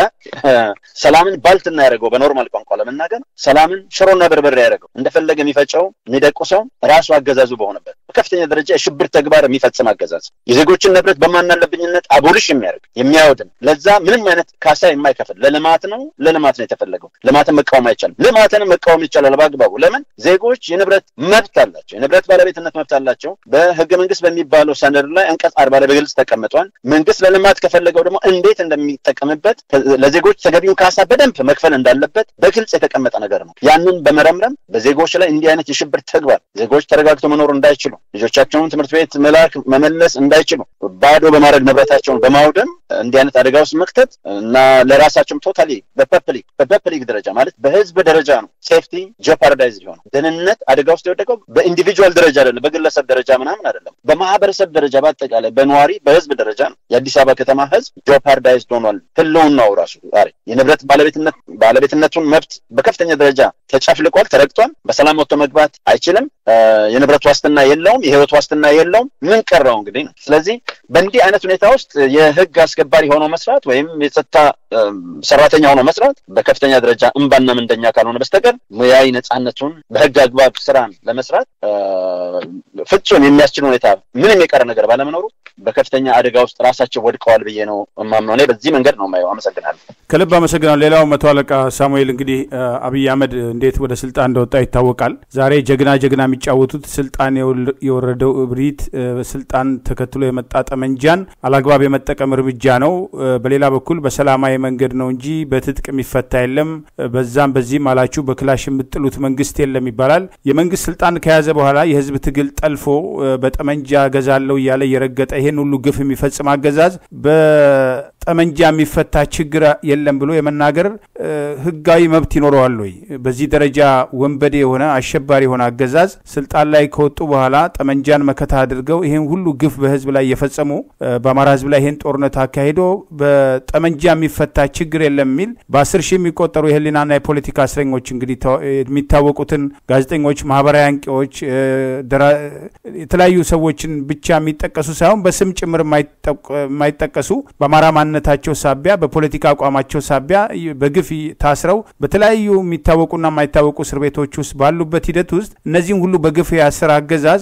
ሰላምን ባልትና ያደረገው በኖርማል ቋንቋ ለመናገር ሰላምን ሽሮና በርበሬ ያደረገው እንደፈለገ የሚፈጨው የሚደቁሰው ራሱ አገዛዙ በሆነበት በከፍተኛ ደረጃ የሽብር ተግባር የሚፈጽም አገዛዝ የዜጎችን ንብረት በማናለብኝነት አቦሊሽ የሚያደርግ የሚያወድም ለዛ ምንም አይነት ካሳ የማይከፍል ለልማት ነው ለልማት ነው የተፈለገው። ልማትን መቃወም አይቻልም። ልማትንም መቃወም ይቻላል በአግባቡ። ለምን ዜጎች የንብረት መብት አላቸው። የንብረት ባለቤትነት መብት አላቸው። በህገ መንግስት በሚባለው ሰነዱ ላይ አንቀጽ አርባ ላይ በግልጽ ተቀምጧል። መንግስት ለልማት ከፈለገው ደግሞ እንዴት እንደሚጠቀምበት ለዜጎች ተገቢውን ካሳ በደንብ መክፈል እንዳለበት በግልጽ የተቀመጠ ነገር ነው። ያንን በመረምረም በዜጎች ላይ እንዲህ አይነት የሽብር ተግባር ዜጎች ተረጋግተው መኖር እንዳይችሉ ልጆቻቸውን ትምህርት ቤት መላክ መመለስ እንዳይችሉ ባዶ በማድረግ ንብረታቸውን በማውደም እንዲህ አይነት አደጋ ውስጥ መክተት እና ለራሳቸውም ቶታሊ በፐብሊክ በፐብሊክ ደረጃ ማለት በህዝብ ደረጃ ነው ሴፍቲ ጀፓርዳይዝ ሊሆነው ደህንነት አደጋ ውስጥ የወደቀው በኢንዲቪጁዋል ደረጃ አይደለም፣ በግለሰብ ደረጃ ምናምን አይደለም፣ በማህበረሰብ ደረጃ በአጠቃላይ በነዋሪ በህዝብ ደረጃ ነው። የአዲስ አበባ ከተማ ህዝብ ጆፓርዳይዝድ ሆኗል። ህልውናው ራሱ ዛሬ የንብረት ባለቤትነት ባለቤትነቱን መብት በከፍተኛ ደረጃ ተጨፍልቋል፣ ተረግጧል። በሰላም ወጥቶ መግባት አይችልም። የንብረት ዋስትና የለውም፣ የህይወት ዋስትና የለውም። ምን ቀረው እንግዲህ ነው። ስለዚህ በእንዲህ አይነት ሁኔታ ውስጥ የህግ አስከባሪ ሆኖ መስራት ወይም የጸጥታ ሰራተኛ ሆኖ መስራት በከፍተኛ ደረጃ እምባና ምንደኛ ካልሆነ በስተቀር ሙያዊ ነጻነቱን በህግ አግባብ ስራን ለመስራት ፍጹም የሚያስችል ሁኔታ ምንም የቀረ ነገር ባለመኖሩ በከፍተኛ አደጋ ውስጥ ራሳቸው ወድቀዋል ብዬ ነው የማምነው። እኔ በዚህ መንገድ ነው የማየው። አመሰግናለሁ። ከልብ አመሰግናለሁ። ሌላው መቶ አለቃ ሳሙኤል እንግዲህ አብይ አህመድ እንዴት ወደ ስልጣን እንደወጣ ይታወቃል። ዛሬ ጀግና ጀግና የሚጫወቱት ስልጣን የወረደው እብሪት፣ ስልጣን ተከትሎ የመጣ ጠመንጃን አላግባብ የመጠቀም እርምጃ ነው። በሌላ በኩል በሰላማዊ መንገድ ነው እንጂ በትጥቅ የሚፈታ የለም፣ በዛም በዚህም አላችሁ በክላሽ የምጥሉት መንግስት የለም ይባላል። የመንግስት ስልጣን ከያዘ በኋላ የህዝብ ትግል ጠልፎ በጠመንጃ ገዛለው እያለ እየረገጠ ይሄን ሁሉ ግፍ የሚፈጽም አገዛዝ በጠመንጃ የሚፈታ ችግር የለም ብሎ የመናገር ህጋዊ መብት ይኖረዋል ወይ? በዚህ ደረጃ ወንበዴ የሆነ አሸባሪ የሆነ አገዛዝ ስልጣን ላይ ከወጡ በኋላ ጠመንጃን መከታ አድርገው ይህን ሁሉ ግፍ በህዝብ ላይ የፈጸሙ በአማራ ህዝብ ላይ ይህን ጦርነት አካሂዶ በጠመንጃ የሚፈታ ችግር የለም የሚል በአስር ሺህ የሚቆጠሩ የህሊናና የፖለቲካ እስረኞች እንግዲህ የሚታወቁትን ጋዜጠኞች፣ ማህበራዊ አንቂዎች፣ የተለያዩ ሰዎችን ብቻ የሚጠቀሱ ሳይሆን በስም ጭምር የማይጠቀሱ በአማራ ማንነታቸው ሳቢያ በፖለቲካ አቋማቸው ሳቢያ በግፍ ታስረው በተለያዩ የሚታወቁና የማይታወቁ እስር ቤቶች ውስጥ ባሉበት ሂደት ውስጥ እነዚህም ሁሉ በግፍ ያስር አገዛዝ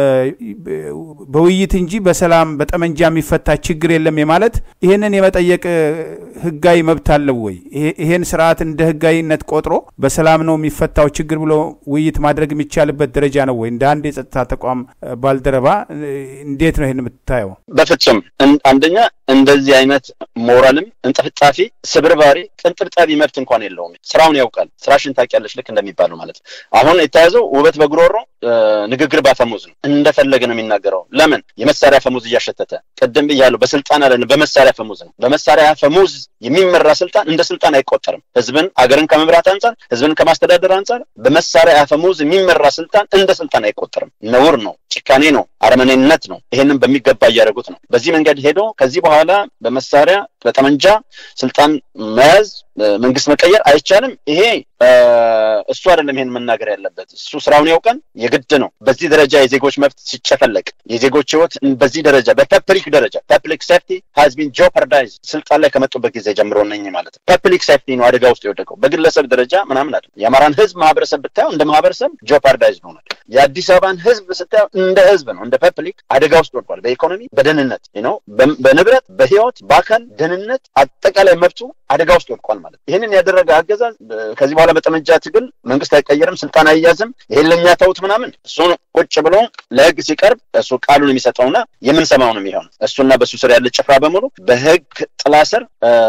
በውይይት እንጂ በሰላም በጠመንጃ የሚፈታ ችግር የለም የማለት ይህንን የመጠየቅ ህጋዊ መብት አለው ወይ? ይሄን ስርዓት እንደ ህጋዊነት ቆጥሮ በሰላም ነው የሚፈታው ችግር ብሎ ውይይት ማድረግ የሚቻልበት ደረጃ ነው ወይ? እንደ አንድ የጸጥታ ተቋም ባልደረባ እንዴት ነው ይህን የምታየው? በፍጹም አንደኛ እንደዚህ አይነት ሞራልም እንጥፍጣፊ ስብርባሪ ቅንጥብጣቢ መብት እንኳን የለውም። ስራውን ያውቃል። ስራሽን ታውቂያለሽ ልክ እንደሚባለው ማለት ነው። አሁን የተያዘው ውበት በጉሮሮ ንግግር ባፈሙዝ ነው። እንደፈለገ ነው የሚናገረው። ለምን የመሳሪያ ፈሙዝ እያሸተተ ቅድም ብያለሁ። በስልጣን አለ በመሳሪያ ፈሙዝ ነው። በመሳሪያ ፈሙዝ የሚመራ ስልጣን እንደ ስልጣን አይቆጠርም። ህዝብን አገርን ከመምራት አንጻር፣ ህዝብን ከማስተዳደር አንጻር በመሳሪያ ፈሙዝ የሚመራ ስልጣን እንደ ስልጣን አይቆጠርም። ነውር ነው፣ ጭካኔ ነው፣ አረመኔነት ነው። ይሄንን በሚገባ እያደረጉት ነው። በዚህ መንገድ ሄዶ ከዚህ በኋላ በመሳሪያ መሳሪያ በጠመንጃ ስልጣን መያዝ መንግስት መቀየር አይቻልም። ይሄ እሱ አይደለም ይሄን መናገር ያለበት። እሱ ስራውን ያውቀን የግድ ነው። በዚህ ደረጃ የዜጎች መብት ሲጨፈለቅ የዜጎች ህይወት በዚህ ደረጃ በፐብሊክ ደረጃ ፐብሊክ ሴፍቲ ሃዝ ቢን ጆፐርዳይዝ ስልጣን ላይ ከመጡበት ጊዜ ጀምሮ ነኝ ማለት ነው። ፐብሊክ ሴፍቲ ነው አደጋ ውስጥ የወደቀው በግለሰብ ደረጃ ምናምን አይደለም። የአማራን ህዝብ ማህበረሰብ ብታየው እንደ ማህበረሰብ ጆፐርዳይዝ ሆኗል። የአዲስ አበባን ህዝብ ስታየው እንደ ህዝብ ነው እንደ ፐብሊክ አደጋ ውስጥ ወድቋል። በኢኮኖሚ በደህንነት ነው፣ በንብረት በህይወት በአካል ደህንነት አጠቃላይ መብቱ አደጋ ውስጥ ወድቋል ማለት ይህንን ያደረገ አገዛዝ ከዚህ በኋላ በጠመንጃ ትግል መንግስት አይቀየርም፣ ስልጣን አይያዝም፣ ይሄን ለእኛ ተውት ምናምን እሱን ቁጭ ብሎ ለህግ ሲቀርብ እሱ ቃሉን የሚሰጠውና የምንሰማው ነው የሚሆነው። እሱና በእሱ ስር ያለ ጭፍራ በሙሉ በህግ ጥላ ስር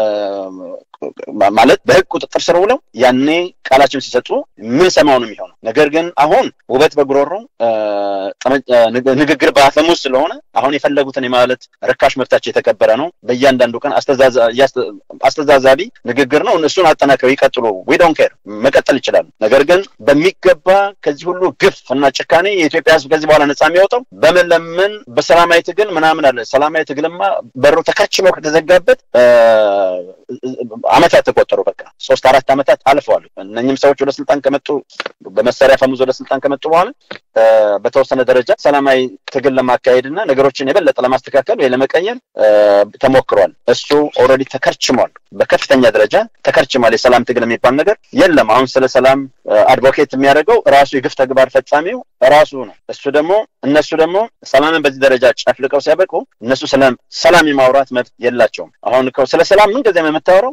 ማለት በህግ ቁጥጥር ስር ውለው ያኔ ቃላቸውን ሲሰጡ የምንሰማው ነው የሚሆነው። ነገር ግን አሁን ውበት በጉሮሮ ንግግር በአፈሙዝ ስለሆነ አሁን የፈለጉትን የማለት ርካሽ መብታቸው የተከበረ ነው። በእያንዳንዱ ቀን አስተዛዛቢ ንግግር ነው። እነሱን አጠናክረው ይቀጥሉ። ዊ ዶንት ኬር መቀጠል ይችላሉ። ነገር ግን በሚገባ ከዚህ ሁሉ ግፍ እና ጭካኔ የኢትዮጵያ ህዝብ ከዚህ በኋላ ነጻ የሚወጣው በመለመን በሰላማዊ ትግል ምናምን አለ። ሰላማዊ ትግልማ በሩ ተካችመው ከተዘጋበት አመታት ተቆጠሩ። በቃ ሶስት አራት አመታት አልፈዋል። እነኝም ሰዎች ወደ ስልጣን ከመጡ በመሳሪያ ፈሙዝ ወደ ስልጣን ከመጡ በኋላ በተወሰነ ደረጃ ሰላማዊ ትግል ለማካሄድ እና ነገሮችን የበለጠ ለማስተካከል ወይ ለመቀየር ተሞክሯል። እሱ ኦልሬዲ ተከርችሟል። በከፍተኛ ደረጃ ተከርችሟል። የሰላም ትግል የሚባል ነገር የለም። አሁን ስለ ሰላም አድቮኬት የሚያደርገው ራሱ የግፍ ተግባር ፈጻሚው ራሱ ነው። እሱ ደግሞ እነሱ ደግሞ ሰላምን በዚህ ደረጃ ጨፍልቀው ሲያበቁ እነሱ ስለ ሰላም የማውራት መብት የላቸውም። አሁን ስለ ሰላም ምን ጊዜም የምታወራው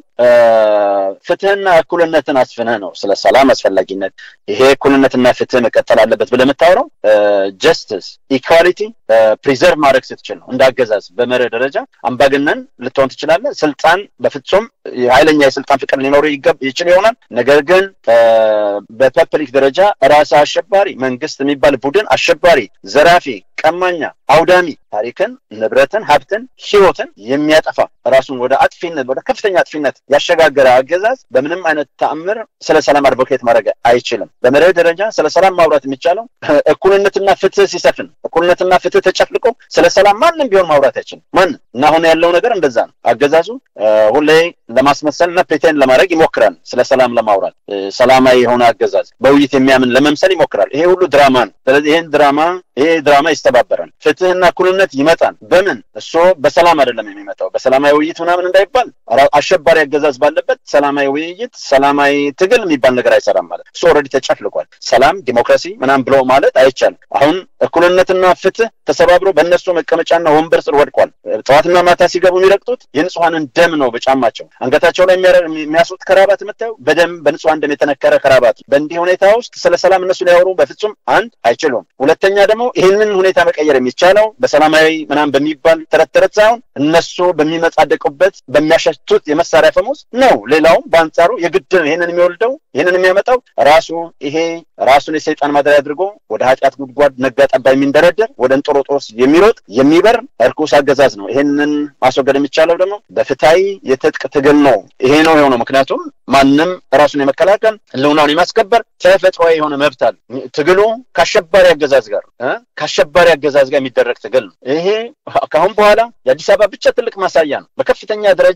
ፍትህና እኩልነትን አስፍነህ ነው። ስለ ሰላም አስፈላጊነት ይሄ እኩልነትና ፍትህ መቀጠል አለበት ብለህ የምታወራው ጀስትስ ኢኳሊቲ ፕሪዘርቭ ማድረግ ስትችል ነው። እንዳገዛዝ በመርህ ደረጃ አምባገነን ልትሆን ትችላለህ። ስልጣን በፍጹም ኃይለኛ የስልጣን ፍቅር ሊኖር ይችል ይሆናል። ነገር ግን በፐብሊክ ደረጃ ራስ አሸባሪ መንግስት የሚባል ቡድን አሸባሪ፣ ዘራፊ፣ ቀማኛ፣ አውዳሚ ታሪክን፣ ንብረትን፣ ሀብትን፣ ህይወትን የሚያጠፋ ራሱን ወደ አጥፊነት ወደ ከፍተኛ አጥፊነት ያሸጋገረ አገዛዝ በምንም አይነት ተአምር ስለ ሰላም አድቮኬት ማድረግ አይችልም። በመርህ ደረጃ ስለ ሰላም ማውራት የሚቻለው እኩልነትና ፍትህ ሲሰፍን፣ እኩልነትና ፍትህ ተጨፍልቆ ስለ ሰላም ማንም ቢሆን ማውራት አይችልም። ማንም እና አሁን ያለው ነገር እንደዛ ነው። አገዛዙ ሁሌ ለማስመሰል እና ፕሬቴንድ ለማድረግ ይሞክራል። ስለ ሰላም ለማውራት ሰላማዊ የሆነ አገዛዝ በውይይት የሚያምን ለመምሰል ይሞክራል። ይሄ ሁሉ ድራማ ነው። ስለዚህ ይሄን ድራማ ይሄ ድራማ ይስተባበራል። ፍትህና እኩልነት ይመጣል። በምን እሱ በሰላም አይደለም የሚመጣው በሰላማዊ ውይይት ምናምን እንዳይባል አሸባሪ አገዛዝ ባለበት ሰላማዊ ውይይት፣ ሰላማዊ ትግል የሚባል ነገር አይሰራም ማለት እሱ ኦልሬዲ ተጨፍልቋል። ሰላም ዲሞክራሲ ምናምን ብሎ ማለት አይቻልም። አሁን እኩልነትና ፍትህ ተሰባብሮ በእነሱ መቀመጫና ወንበር ስር ወድቋል። ጠዋትና ማታ ሲገቡ የሚረግጡት የንጹሐንን ደም ነው በጫማቸው አንገታቸው ላይ የሚያስሩት ከራባት የምታየው በደም በንጹሐን ደም የተነከረ ከራባት። በእንዲህ ሁኔታ ውስጥ ስለ ሰላም እነሱ ሊያወሩ በፍጹም አንድ አይችሉም። ሁለተኛ ደግሞ ይህንን ሁኔታ መቀየር የሚቻለው በሰላማዊ ምናምን በሚባል ተረት ተረት ሳይሆን እነሱ በሚመጻደቁበት በሚያሸቱት የመሳሪያ ፈሙዝ ነው። ሌላውም በአንጻሩ የግድ ይህንን የሚወልደው ይህንን የሚያመጣው ራሱ ይሄ ራሱን የሰይጣን ማደሪያ አድርጎ ወደ ኃጢአት ጉድጓድ ነጋ ጠባ የሚንደረደር ወደ እንጦሮጦስ የሚሮጥ የሚበር እርኩስ አገዛዝ ነው። ይህንን ማስወገድ የሚቻለው ደግሞ በፍትሃዊ የትጥቅ ትግል ነው። ይሄ ነው የሆነው። ምክንያቱም ማንም ራሱን የመከላከል ህልውናውን የማስከበር ተፈጥሯዊ የሆነ መብት አለ። ትግሉ ከአሸባሪ አገዛዝ ጋር ከአሸባሪ አገዛዝ ጋር የሚደረግ ትግል ነው። ይሄ ከአሁን በኋላ የአዲስ አበባ ብቻ ትልቅ ማሳያ ነው። በከፍተኛ ደረጃ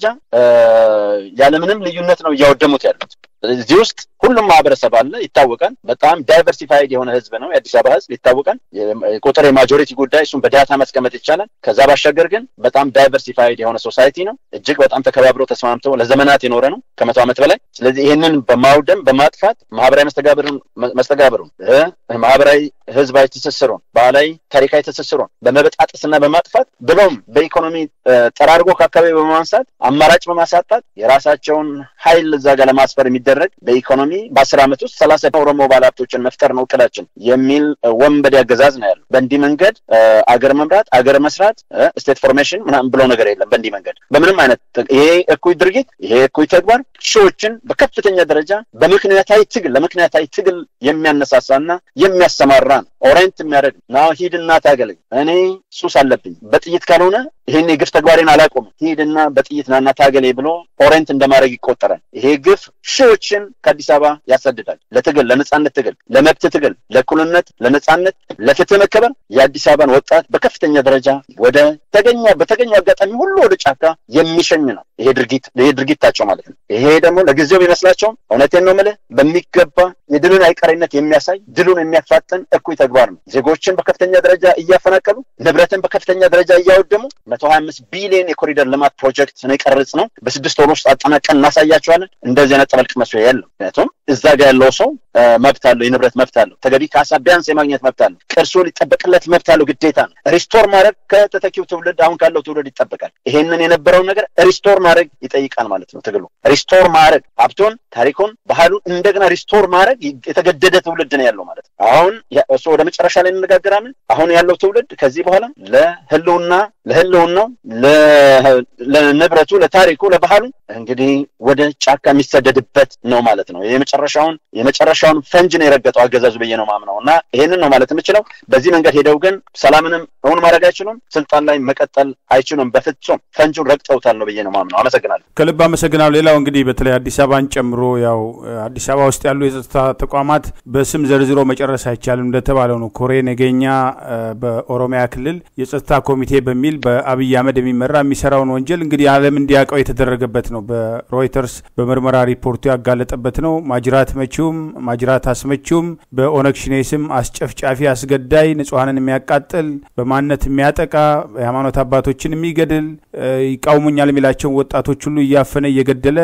ያለምንም ልዩነት ነው እያወደሙት ያሉት። እዚህ ውስጥ ሁሉም ማህበረሰብ አለ፣ ይታወቃል። በጣም ዳይቨርሲፋይድ የሆነ ህዝብ ነው የአዲስ አበባ ህዝብ ይታወቃል። ቁጥር የማጆሪቲ ጉዳይ እሱም በዳታ ማስቀመጥ ይቻላል። ከዛ ባሻገር ግን በጣም ዳይቨርሲፋይድ የሆነ ሶሳይቲ ነው። እጅግ በጣም ተከባብሮ ተስማምቶ ለዘመናት የኖረ ነው ከመቶ ዓመት በላይ። ስለዚህ ይህንን በማውደም በማጥፋት ማህበራዊ መስተጋብሩን መስተጋብሩን ማህበራዊ ህዝባዊ ትስስሩን ባህላዊ ታሪካዊ ትስስሩን በመበጣጠስና በማጥፋት ብሎም በኢኮኖሚ ጠራርጎ ከአካባቢ በማንሳት አማራጭ በማሳጣት የራሳቸውን ኃይል እዛ ጋር ለማስፈር የሚደረግ በኢኮኖሚ በአስር ዓመት ውስጥ ሰላሳ ኦሮሞ ባለሀብቶችን መፍጠር ነው እቅዳችን የሚል ወንበዴ አገዛዝ ነው ያለው። በእንዲህ መንገድ አገር መምራት አገር መስራት ስቴት ፎርሜሽን ምናምን ብሎ ነገር የለም። በእንዲህ መንገድ በምንም አይነት ይሄ እኩይ ድርጊት ይሄ እኩይ ተግባር ሺዎችን በከፍተኛ ደረጃ በምክንያታዊ ትግል ለምክንያታዊ ትግል የሚያነሳሳና የሚያሰማራ ነው። ኦሬንት የሚያደርግ ነው። ሂድና ታገለኝ፣ እኔ ሱስ አለብኝ፣ በጥይት ካልሆነ ይህን የግፍ ተግባሬን አላቆምም፣ ሂድና በጥይት ናና ታገለኝ ብሎ ኦሬንት እንደማድረግ ይቆጠራል። ይሄ ግፍ ሺዎችን ከአዲስ አበባ ያሰድዳል። ለትግል ለነጻነት ትግል፣ ለመብት ትግል፣ ለእኩልነት፣ ለነጻነት፣ ለፍትህ መከበር የአዲስ አበባን ወጣት በከፍተኛ ደረጃ ወደ ተገኘ በተገኘው አጋጣሚ ሁሉ ወደ ጫካ የሚሸኝ ነው ይሄ ድርጊት ይሄ ድርጊታቸው ማለት ነው። ይሄ ደግሞ ለጊዜው ቢመስላቸውም እውነቴን ነው የምልህ በሚገባ የድልን አይቀሬነት የሚያሳይ ድሉን የሚያፋጥን እኩይ ተግባር ነው። ዜጎችን በከፍተኛ ደረጃ እያፈናቀሉ ንብረትን በከፍተኛ ደረጃ እያወደሙ መቶ ሀያ አምስት ቢሊዮን የኮሪደር ልማት ፕሮጀክት ነው የቀረጽ ነው። በስድስት ወር ውስጥ አጠናቀን እናሳያቸዋለን። እንደዚህ አይነት ጠበልቅ መስሎ ያለው ምክንያቱም እዛ ጋር ያለው ሰው መብት አለው፣ የንብረት መብት አለው፣ ተገቢ ካሳ ቢያንስ የማግኘት መብት አለው፣ ቅርሱ ሊጠበቅለት መብት አለው፣ ግዴታ ነው። ሪስቶር ማድረግ ከተተኪው ትውልድ አሁን ካለው ትውልድ ይጠበቃል። ይሄንን የነበረውን ነገር ሪስቶር ማድረግ ይጠይቃል ማለት ነው ትግሉ። ሪስቶር ማድረግ ሀብቱን፣ ታሪኩን፣ ባህሉን እንደገና ሪስቶር ማድረግ የተገደደ ትውልድ ነው ያለው ማለት ነው። አሁን እሱ ወደ መጨረሻ ላይ እንነጋገራለን። አሁን ያለው ትውልድ ከዚህ በኋላ ለህልውና ለህልውናው ለንብረቱ፣ ለታሪኩ፣ ለባህሉ እንግዲህ ወደ ጫካ የሚሰደድበት ነው ማለት ነው። የመጨረሻውን የመጨረሻውን ፈንጅ ነው የረገጠው አገዛዙ ብዬ ነው ማምነው እና ይሄንን ነው ማለት የምችለው። በዚህ መንገድ ሄደው ግን ሰላምንም እውን ማድረግ አይችሉም፣ ስልጣን ላይ መቀጠል አይችሉም። በፍጹም ፈንጁን ረግጠውታል ነው ብዬ ነው ማምነው። አመሰግናለሁ። ከልብ አመሰግናለሁ። ሌላው እንግዲህ በተለይ አዲስ አበባን ጨምሮ ያው አዲስ አበባ ውስጥ ያሉ የጸጥታ ተቋማት በስም ዘርዝሮ መጨረስ አይቻልም እንደተባለው ነው። ኮሬ ነገኛ በኦሮሚያ ክልል የጸጥታ ኮሚቴ በሚል በአብይ አህመድ የሚመራ የሚሰራውን ወንጀል እንግዲህ ዓለም እንዲያውቀው የተደረገበት ነው። በሮይተርስ በምርመራ ሪፖርቱ ያጋለጠበት ነው። ማጅራት መቺውም ማጅራት አስመቺውም በኦነግ ሽኔ ስም አስጨፍጫፊ፣ አስገዳይ፣ ንጹሐንን የሚያቃጥል በማንነት የሚያጠቃ የሃይማኖት አባቶችን የሚገድል ይቃውሙኛል የሚላቸውን ወጣቶች ሁሉ እያፈነ እየገደለ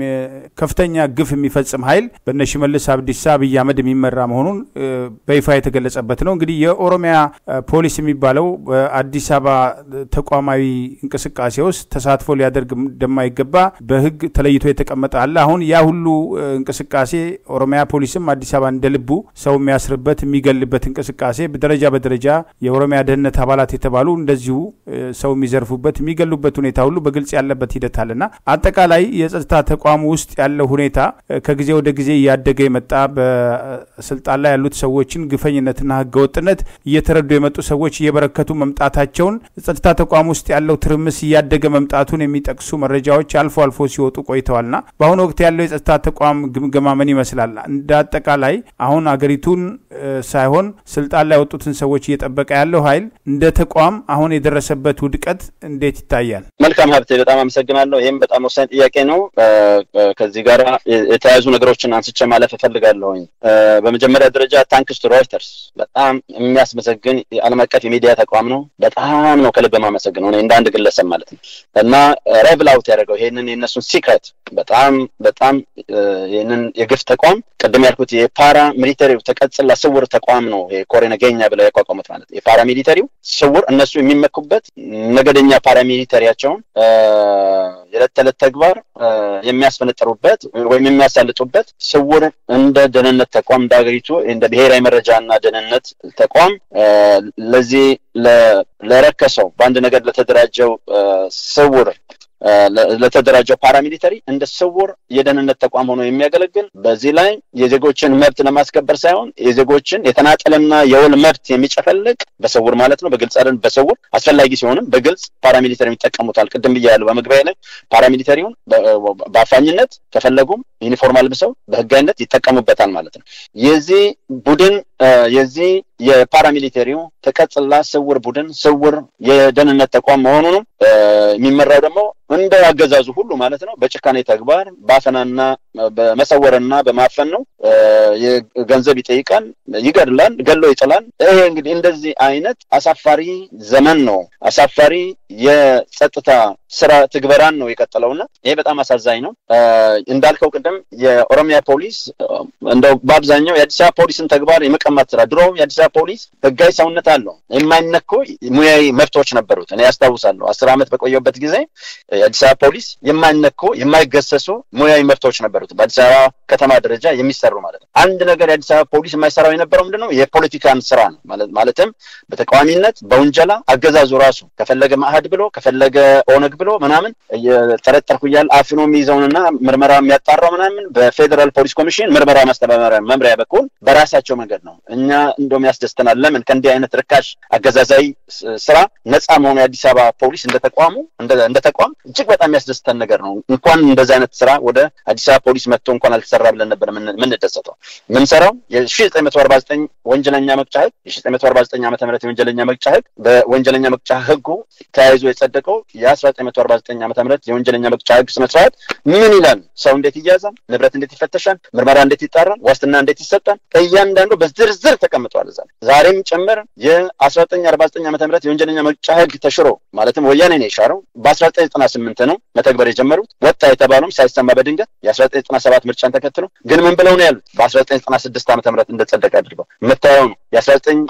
ከፍተኛ ግፍ የሚፈጽም ኃይል በነ ሽመልስ አብዲሳ አብይ አህመድ የሚመራ መሆኑን በይፋ የተገለጸበት ነው። እንግዲህ የኦሮሚያ ፖሊስ የሚባለው በአዲስ አበባ ተቋማዊ እንቅስቃሴ ውስጥ ተሳትፎ ሊያደርግ እንደማይገባ በሕግ ተለይቶ የተቀመጠ አለ። አሁን ያ ሁሉ እንቅስቃሴ ኦሮሚያ ፖሊስም አዲስ አበባ እንደ ልቡ ሰው የሚያስርበት የሚገልበት እንቅስቃሴ በደረጃ በደረጃ የኦሮሚያ ደህንነት አባላት የተባሉ እንደዚሁ ሰው የሚዘርፉበት የሚገሉበት ሁኔታ ሁሉ በግልጽ ያለበት ሂደት አለና አጠቃላይ የጸጥታ ተቋሙ ውስጥ ያለው ሁኔታ ከጊዜ ወደ ጊዜ እያደገ የመጣ በስልጣን ላይ ያሉት ሰዎችን ግፈኝነትና ህገወጥነት እየተረዱ የመጡ ሰዎች እየበረከቱ መምጣታቸውን ጸጥታ ተቋም ውስጥ ያለው ትርምስ እያደገ መምጣቱን የሚጠቅሱ መረጃዎች አልፎ አልፎ ሲወጡ ቆይተዋልና በአሁኑ ወቅት ያለው የጸጥታ ተቋም ግምገማ ምን ይመስላል? እንደ አጠቃላይ አሁን አገሪቱን ሳይሆን ስልጣን ላይ የወጡትን ሰዎች እየጠበቀ ያለው ኃይል እንደ ተቋም አሁን የደረሰበት ውድቀት እንዴት ይታያል? መልካም ሀብቴ፣ በጣም አመሰግናለሁ። ይህም በጣም ወሳኝ ጥያቄ ነው። ከዚህ ጋር የተያያዙ ነገሮችን አንስቼ ማለፍ እፈልጋለሁኝ። በመጀመሪያ ደረጃ ታንክስ ቱ ሮይተርስ በጣም የሚያስመሰግን የዓለም አቀፍ የሚዲያ ተቋም ነው። በጣም ነው ከልብ የማመሰግነው እኔ እንደ አንድ ግለሰብ ማለት ነው እና ሬቭል አውት ያደረገው ይህንን የእነሱን ሲክሬት በጣም በጣም ይህንን የግፍ ተቋም ቅድም ያልኩት የፓራ ሚሊተሪው ተቀጽላ ስውር ተቋም ነው። ኮሬ ነገኛ ብለው ያቋቋሙት ማለት ነው። የፓራ ሚሊተሪው ስውር እነሱ የሚመኩበት ነገደኛ ፓራ ሚሊተሪያቸውን የዕለት ተዕለት ተግባር የሚያስፈነጠሩበት ወይም የሚያሳልጡበት ስውር እንደ ደህንነት ተቋም እንደ ሀገሪቱ እንደ ብሔራዊ መረጃና ደህንነት ተቋም ለዚህ ለረከሰው በአንድ ነገር ለተደራጀው ስውር ለተደራጀው ፓራሚሊተሪ እንደ ስውር የደህንነት ተቋም ሆኖ የሚያገለግል በዚህ ላይ የዜጎችን መብት ለማስከበር ሳይሆን የዜጎችን የተናጠልና የውል መብት የሚጨፈልቅ በስውር ማለት ነው። በግልጽ አይደል፣ በስውር አስፈላጊ ሲሆንም በግልጽ ፓራሚሊተሪ ይጠቀሙታል። ቅድም ብያለሁ በመግቢያ ላይ ፓራሚሊተሪውን በአፋኝነት ከፈለጉም ዩኒፎርም አልብሰው በህጋዊነት ይጠቀሙበታል ማለት ነው። የዚህ ቡድን የዚህ የፓራሚሊተሪው ተቀጽላ ስውር ቡድን ስውር የደህንነት ተቋም መሆኑ ነው የሚመራው ደግሞ እንደ አገዛዙ ሁሉ ማለት ነው በጭካኔ ተግባር በአፈናና በመሰወርና በማፈን ነው። ገንዘብ ይጠይቃል፣ ይገድላል፣ ገሎ ይጥላል። ይሄ እንግዲህ እንደዚህ አይነት አሳፋሪ ዘመን ነው። አሳፋሪ የጸጥታ ስራ ትግበራን ነው የቀጠለውና ይሄ በጣም አሳዛኝ ነው። እንዳልከው ቅድም የኦሮሚያ ፖሊስ እንደው በአብዛኛው የአዲስ አበባ ፖሊስን ተግባር የመቀማት ስራ ድሮ የአዲስ አበባ ፖሊስ ህጋዊ ሰውነት አለው። የማይነኩ ሙያዊ መብቶች ነበሩት። እኔ ያስታውሳለሁ አስር ዓመት በቆየበት ጊዜ የአዲስ አበባ ፖሊስ የማይነኩ የማይገሰሱ ሙያዊ መብቶች ነበሩት በአዲስ አበባ ከተማ ደረጃ የሚሰሩ ማለት ነው። አንድ ነገር የአዲስ አበባ ፖሊስ የማይሰራው የነበረው ምንድን ነው? የፖለቲካን ስራ ነው። ማለትም በተቃዋሚነት በውንጀላ አገዛዙ ራሱ ከፈለገ ማዕህድ ብሎ ከፈለገ ኦነግ ብሎ ምናምን እየጠረጠርኩ እያለ አፍኖ የሚይዘውንና ምርመራ የሚያጣራው ምናምን በፌዴራል ፖሊስ ኮሚሽን ምርመራ ማስተባበሪያ መምሪያ በኩል በራሳቸው መንገድ ነው። እኛ እንደውም ያስደስተናል። ለምን ከእንዲህ አይነት ርካሽ አገዛዛዊ ስራ ነፃ መሆኑ የአዲስ አበባ ፖሊስ እንደ ተቋሙ እንደ ተቋም እጅግ በጣም ያስደስተን ነገር ነው። እንኳን እንደዚህ አይነት ስራ ወደ አዲስ አበባ ፖሊስ መጥቶ እንኳን አልተሰራ ብለን ነበር የምንደሰተው። የምንሰራው የሺ ዘጠኝ መቶ አርባ ዘጠኝ ወንጀለኛ መቅጫ ህግ የሺ ዘጠኝ መቶ አርባ ዘጠኝ ዓመተ ምህረት የወንጀለኛ መቅጫ ህግ በወንጀለኛ መቅጫ ህጉ ተያይዞ የጸደቀው የአስራ ዘጠኝ መቶ አርባ ዘጠኝ ዓመተ ምህረት የወንጀለኛ መቅጫ ህግ ስነ ስርዓት ምን ይላል? ሰው እንዴት ይያዛል? ንብረት እንዴት ይፈተሻል? ምርመራ እንዴት ይጣራል? ዋስትና እንዴት ይሰጣል? እያንዳንዱ በዝርዝር ተቀምጧል እዛ ዛሬም ጭምር የአስራ ዘጠኝ አርባ ዘጠኝ ዓመተ ምህረት የወንጀለኛ መቅጫ ህግ ተሽሮ ማለትም ወያኔ ነው የሻረው በአስራ ዘጠኝ ዘጠና ስምንት ነው መተግበር የጀመሩት ወጣ የተባለውም ሳይሰማ በድንገት የአስራ ዘጠኝ ዘጠና ሰባት ምርጫን ተከትሎ ግን ምን ብለው ነው ያሉት? በአስራ ዘጠኝ ዘጠና ስድስት ዓመተ ምህረት እንደጸደቀ አድርገው የምታየው ነው። የአስራ ዘጠኝ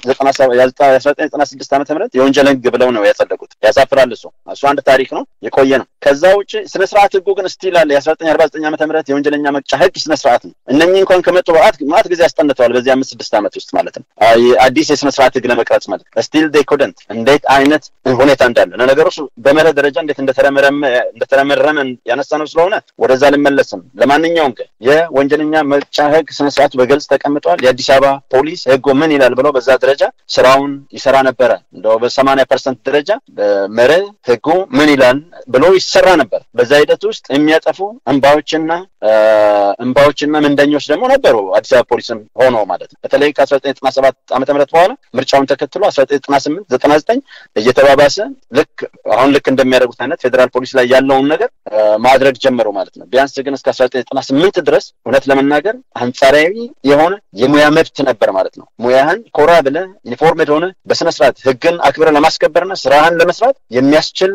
ዘጠና ስድስት ዓመተ ምህረት የወንጀል ህግ ብለው ነው ያጸደቁት። ያሳፍራል። እሱ እሱ አንድ ታሪክ ነው የቆየ ነው። ከዛ ውጭ ስነ ስርዓት ህጉ ግን ስቲል አለ። የአስራ ዘጠኝ አርባ ዘጠኝ ዓመተ ምህረት የወንጀለኛ መቅጫ ህግ ስነ ስርዓት ነው። እነኚህ እንኳን ከመጡ በዓት ማት ጊዜ ያስጠንተዋል። በዚህ አምስት ስድስት ዓመት ውስጥ ማለት ነው አዲስ የስነ ስርዓት ህግ ለመቅረጽ ማለት ስቲል ዴይ ኮደንት እንዴት አይነት ሁኔታ እንዳለ ለነገሩ በመርህ ደረጃ እንዴት እንደተረመረመ ያነሳ ነው ስለሆነ ወደዛ ልመለስም። ለማንኛውም ግን የወንጀለኛ መቅጫ ህግ ስነ ስርዓቱ በግልጽ ተቀምጧል። የአዲስ አበባ ፖሊስ ህጉ ምን ይላል ብለው በዛ ደረጃ ስራውን ይሰራ ነበረ። እንደው በሰማንያ ፐርሰንት ደረጃ መርህ ህጉ ምን ይላል ብሎ ይሰራ ነበር። በዛ ሂደት ውስጥ የሚያጠፉ እንባዎችና እንባዎችና ምንደኞች ደግሞ ነበሩ። አዲስ አበባ ፖሊስም ሆኖ ማለት ነው። በተለይ ከአስራ ዘጠኝ ዘጠና ሰባት ዓመተ ምህረት በኋላ ምርጫውን ተከትሎ አስራ ዘጠኝ ዘጠና ስምንት ዘጠና ዘጠኝ እየተባባሰ ልክ አሁን ልክ እንደሚያደርጉት አይነት ፌዴራል ፖሊስ ላይ ያለውን ነገር ማድረግ ጀመሩ ማለት ነው። ቢያንስ ግን እስከ አስራ ዘጠኝ ዘጠና ስምንት ድረስ እውነት ለመናገር አንጻራዊ የሆነ የሙያ መብት ነበር ማለት ነው። ሙያህን ኮራ ብለህ ዩኒፎርምድ ሆነ በስነ ስርዓት ህግን አክብረ ለማስከበርና ስራህን ለመስራት የሚያስችል